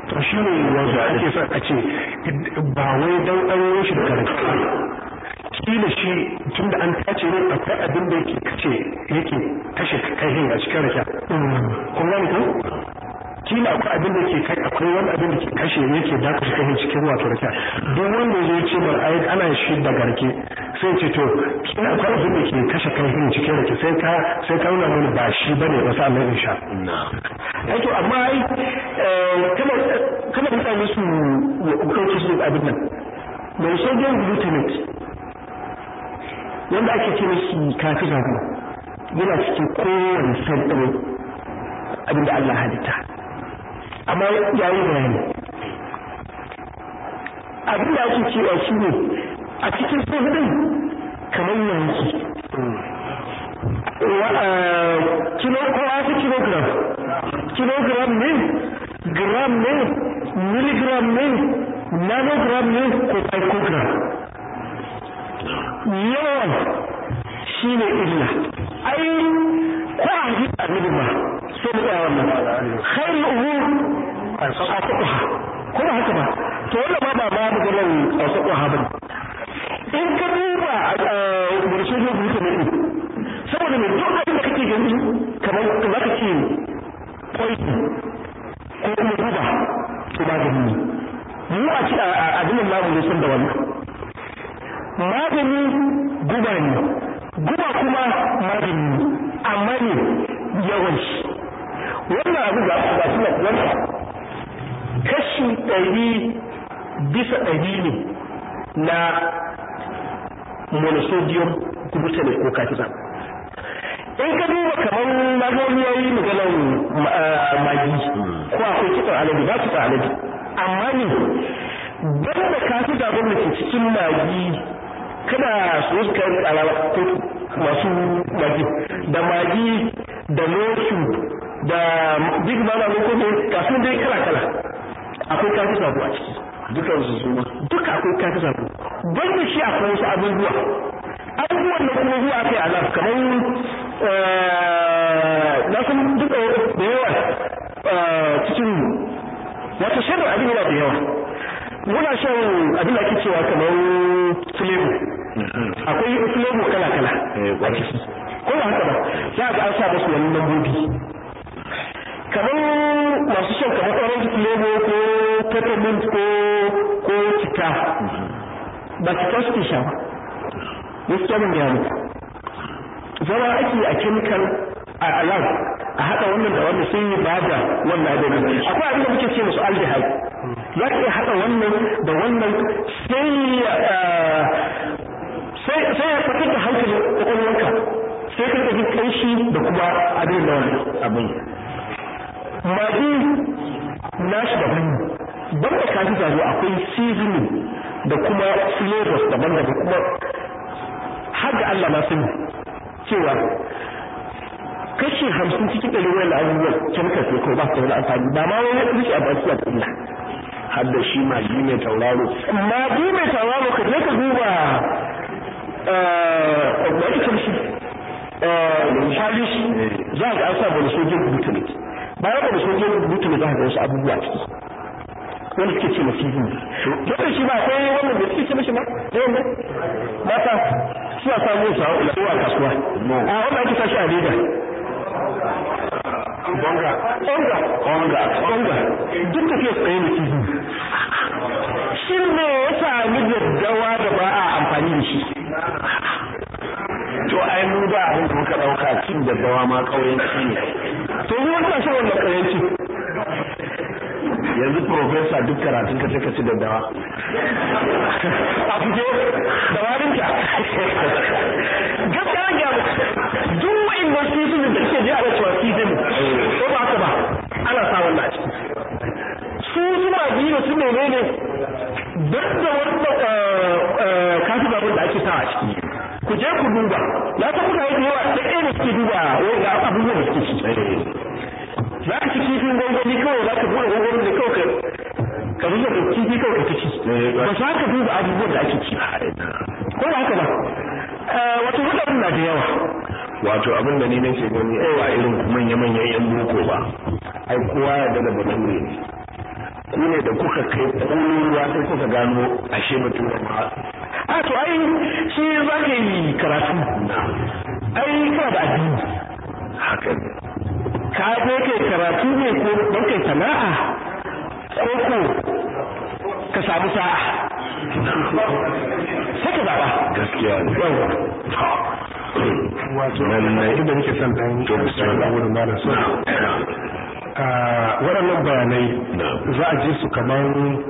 to shi ne wanda ake son a ce ba wai dan an yi shi da rake kila shi tunda an tace ne akwai abin da yake kace yake kashe kai a cikin rake kun gane ko kila akwai abin da ke kai akwai wani abin da ke kashe yake da kashe kai cikin wato rake duk wanda zai ce mar ai ana shi da garke sai ce to kila akwai abin da ke kashe kai cikin rake sai ka sai ka nuna mana ba shi bane ba sa Allah insha ai to amma ai kana kana mutane su kauce su abin nan mai sodium glutamate wanda ake ce mishi kafi zago yana cikin kowane sandare abin da Allah halitta amma ya yi bayani abin da ake cewa shi ne a cikin sandare kamar yanki kilo ko wasu kilogram kilogram ne gram ne milligram ne nanogram ne ko picogram yawan shi ne illa ai ko a ji annabi ba sai mu tsaya wannan khairul umur asaqaha ko ba haka ba to wannan ma ba ma maganar asaqaha ba in ka duba burshe ne buta ne saboda mai duk abin da kake gani kamar za ka ce poison ko kuma guba to magani ne mu a ci abin namu ne sun da wannan magani guba ne guba kuma magani ne amma ne yawan shi wannan abu ga su ga su na wannan kashi ɗari bisa ɗari ne na monosodium glutamate ko kafisa in ka duba kamar magani ya yi maganar magi ko akwai kitsan alabi ba kitsan alabi amma ne banda kafisa da ke cikin magi kada su suka yi alawa masu magi da magi da lotu da big mama ne ko ga sun dai kala kala akwai kafi sabo a ciki dukan su su duka akwai kafi sabo don da shi akwai wasu abubuwa abubuwan da kuma zuwa kai alaf kamar na san duka da yawa cikin wata shirin abin yana da yawa muna shan abin da ake cewa kamar flavor akwai flavor kala-kala a ciki ko ba haka ba za ga an sa musu wani lambobi kamar masu shan kamar orange flavor ko peppermint ko ko cika ba cika suke sha ba gaskiya ban gaya muku zama ake a chemical a lab a haɗa wannan da wannan sai ba da wannan abin akwai abin da muke ce musu aldehyde za ka iya haɗa wannan da wannan sai sai sai ya fitar da hankalin kwakwalwanka sai ka rika jin kanshi da kuma abin da wannan abin magi nashi daban ban da kafi zazo akwai seasoning da kuma flavors daban da kuma har da Allah ma sani cewa kashi hamsin cikin ɗari wani abubuwan chemical sai kawai ba su da wani amfani ba ma wani rike a baki a illa har da shi magi mai tauraro magi mai tauraro ka je ka duba wani kamshi shalish za ga an sa bane sojin glutamate bayan bane sojin glutamate za ga wasu abubuwa ciki wanda suke ce masu yi dole shi ba sai wannan da suke ce mashi ma da yamma mata suna samu su a kasuwa a wanda ake sashi a leda bonga onga onga onga duk tafiya tsaye ne kifi shi ne ya sami daddawa da ba a amfani da shi to ai mu da abin da muka dauka cin daddawa ma kauyanci ne to ni wani shan wannan kauyanci yanzu profesa duk karatun ka sai ka ci daddawa a fito da warinka gaskiya ga duk wa'annan season da suke je a cewa season ko ba haka ba ana sa wannan a ciki su suna biyu su menene duk da wannan kafi babur da ake sa a ciki ku je ku duba na san kuka yi da yawa da ɗaya ne suke duba wanda abubuwan da suke ci za ka ci kifin gwangwani kawai za ka buɗe gwangwani da kawai ka zuba da kifi kawai ka ci ba za ka duba abubuwan da ake ci ko ba haka ba wato hudarin na da yawa wato abin da ni nake gani ba irin manya-manyan yan boko ba ai kowa ya daga bature ne ku ne da kuka kai kololuwa sai kuka gano ashe mutum ma a to ai shi za ka yi karatu ai kana da addini haka ne ka je kai karatu ne ko don kai sana'a ko ko ka samu sa'a sai ka zaɓa gaskiya ne wato Lallai. inda nake son dan a wurin malam so waɗannan bayanai za a ji su kamar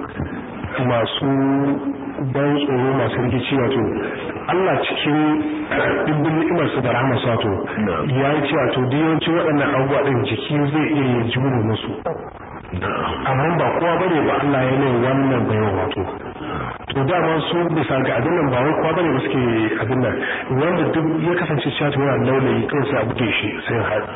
masu ban tsoro masu rikici wato Allah cikin dimbin ni'imarsa da rahama wato ya yi cewa to duk yawancin waɗannan abubuwa ɗin jiki zai iya yin jure musu amma ba kowa bane ba Allah ya mai wannan bayan wato to dama su bisa ga abin nan ba wai kowa bane ba suke abin nan wanda duk ya kasance cewa to yana laulayi kawai sai a buge shi sai ya haɗu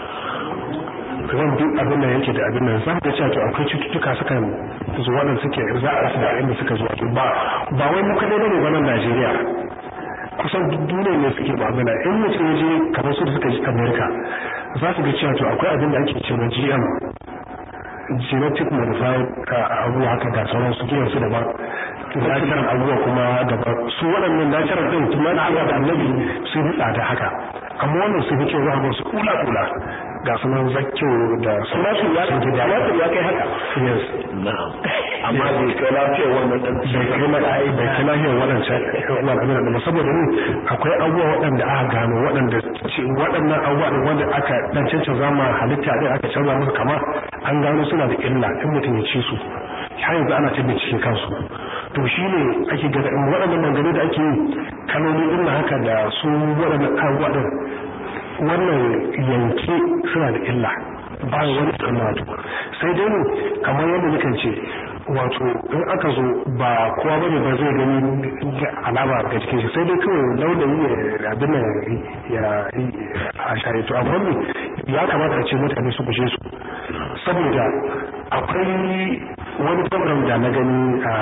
ran duk abin nan yake da abin nan za ka cewa to akwai cututtuka suka zo waɗanda suke za a rasa da inda suka zo to ba ba wai mu kadai bane ba nan Najeriya kusan duk duniya ne suke ba abin in mutum ya je kamar su da suka ji America za su ga cewa to akwai abin da ake cewa GM genetic modified abubuwa haka ga sauran su kiyansu daban natural abubuwa kuma daban su waɗannan natural ɗin kuma na Allah da annabi sun yi tsada haka amma wannan sun fi kyau za a su kula kula ga su nan zakyo da su nasu ya sun gida ya kai haka yes na'am amma bai kai lafiyar wannan ɗan bai kai na ai bai kai lafiyar waɗancan wannan abin da saboda ni akwai abubuwa waɗanda aka gano waɗanda waɗannan abubuwa ɗin wanda aka dan cancanza ma halitta ɗin aka canza musu kama an gano suna da illa in mutum ya ci su har yanzu ana ta bincike kansu to shi ne ake gada in waɗannan maganganu da ake yi kaloli ɗin haka da su waɗannan abubuwa ɗin wannan yanke suna da illa ba wani tsammatu sai dai kamar yadda nukan ce wato in aka zo ba kowa bane ba zai gani alama ga cikin shi sai dai kawai launayi ya abin nan ya a share to amma ne ya kamata a ce mutane su gushe su saboda akwai wani program da na gani a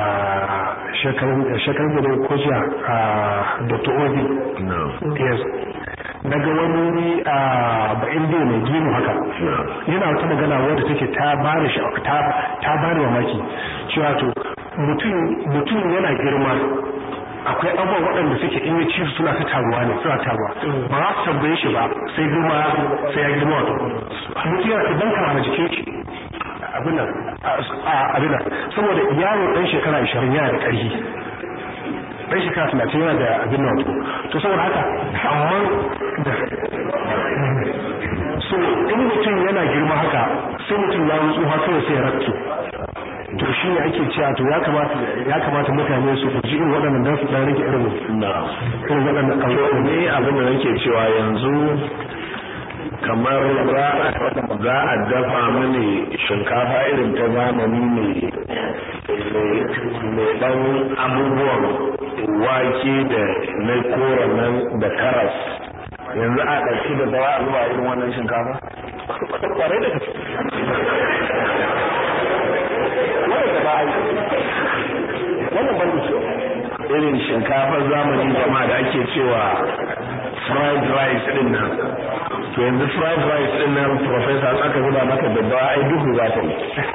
shekarun da ko jiya a dr obi yes na ga wani a ba'in da mai gino haka yana wata magana wadda take ta bani ta bani mamaki cewa to mutum yana girma akwai abubuwa waɗanda suke in ya ci suna ta taruwa ne suna taruwa ba za su tambaye shi ba sai girma sai ya girma wato mutum yana ta banka a jikin shi abin nan abin nan saboda yaro ɗan shekara 20 yana da ƙarfi ɗan shekara talatin yana da abin nan to saboda haka amma da so in mutum yana girma haka sai mutum ya wutsu ha kawai sai ya rabke to shi ne ake cewa to ya kamata ya kamata mutane su guji irin waɗannan dan su dan rage irin irin waɗannan abubuwa ne abin da nake cewa yanzu kamar za a dafa mini shinkafa irin ta zamani ne mai ɗan abubuwan wake da na kora nan da karas yanzu a ɗauki da dawa a zuba irin wannan shinkafa? kwarai da gaske wannan da ba a yi wannan ban da irin shinkafar zamani jama'a da ake cewa fried rice din nan to yanzu fried rice din nan professor aka zuba maka da dawa ai duhu za ta yi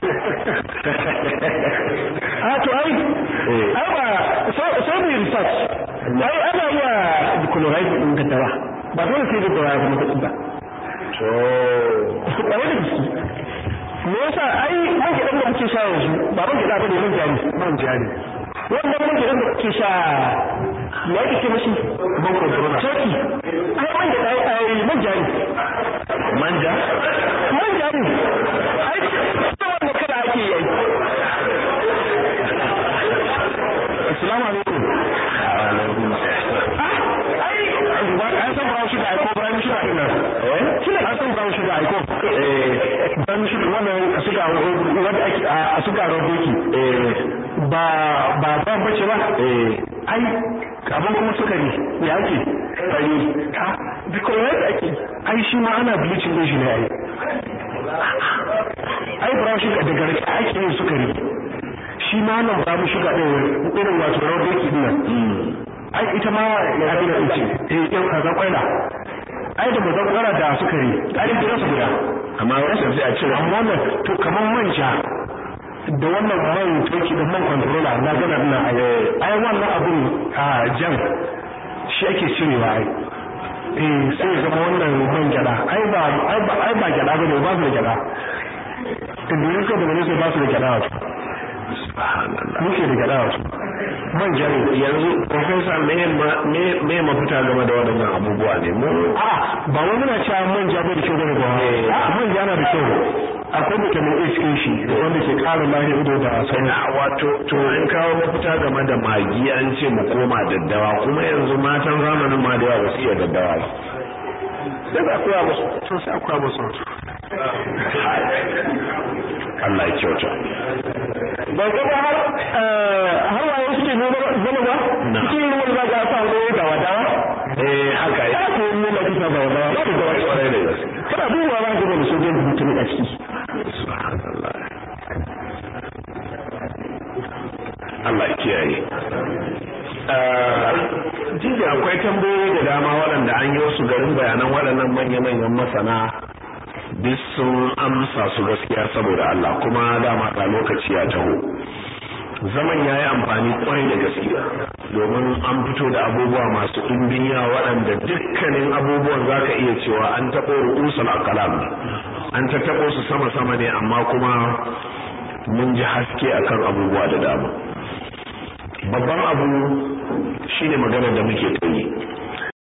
a to ai ai ba sai mu research ai ana iya decolorize din ka dawa ba dole sai da dawa kuma kudin ba to kwarai da gaske me yasa ai man gidan da muke sha yanzu ba man gida bane man jari man jari wannan man gidan da kuke sha me yake ce mashi man controller turkey ai man gida ai man jari manja man jari ai wannan kada ake yi assalamu alaikum ai an san brown sugar ai ko brown sugar din nan eh kina an san brown sugar ai ko eh brown sugar wannan suga wanda ake a suga roboki eh ba ba ba bace ba eh ai abin kuma sukari ya ake fari ha because ake ai shi ma ana bleaching din shi ne ai ai brown sugar daga rake ake yin sukari shi ma nan brown sugar din irin wato roboki din nan ai ita ma ya abin da ce eh yau kaza kwaila ai da mazan kwara da sukari ai da su guda amma wasu sai a cire amma wannan to kamar manja da wannan man toki da man controller na gana ina ai wannan abun a jan shi ake cirewa ai eh sai ya zama wannan man gyada ai ba ai ba ai ba gyada bane ba su da gyada inda ka da ne ba su da gyada wato muke da gyada wato man gyada yanzu professor me me me mafita game da waɗannan abubuwa ne mu a ba wani na cewa man gyada da kyau bane ba a man gyada da kyau akwai vitamin A cikin shi wanda ke ƙara lahiyar ido da sauran na wato to in kawo mafita game da magi an ce mu koma daddawa kuma yanzu matan zamanin ma da yawa ba su iya daddawa ba sai ba koya musu to sai akwai musu Allah ya kyauta ba ga ba har har waye suke noma zama ba cikin ruwan za ga sa wani da wadawa eh haka ya ko mu da kisa ba wadawa ba ga wani kwarai da gaske kana duba ba ga da sojin mutum a ciki subhanallah Allah ya kiyaye Jiji akwai tambayoyi da dama waɗanda an yi wasu garin bayanan waɗannan manya-manyan masana duk sun amsa su gaskiya saboda Allah kuma dama ga lokaci ya taho zaman ya yi amfani kwarai da gaskiya domin an fito da abubuwa masu ɗimbin yawa waɗanda dukkanin abubuwan za ka iya cewa an taɓo ru'usul akalam ne an ta taɓo su sama-sama ne amma kuma mun ji haske akan abubuwa da dama babban abu shine maganar da muke ta yi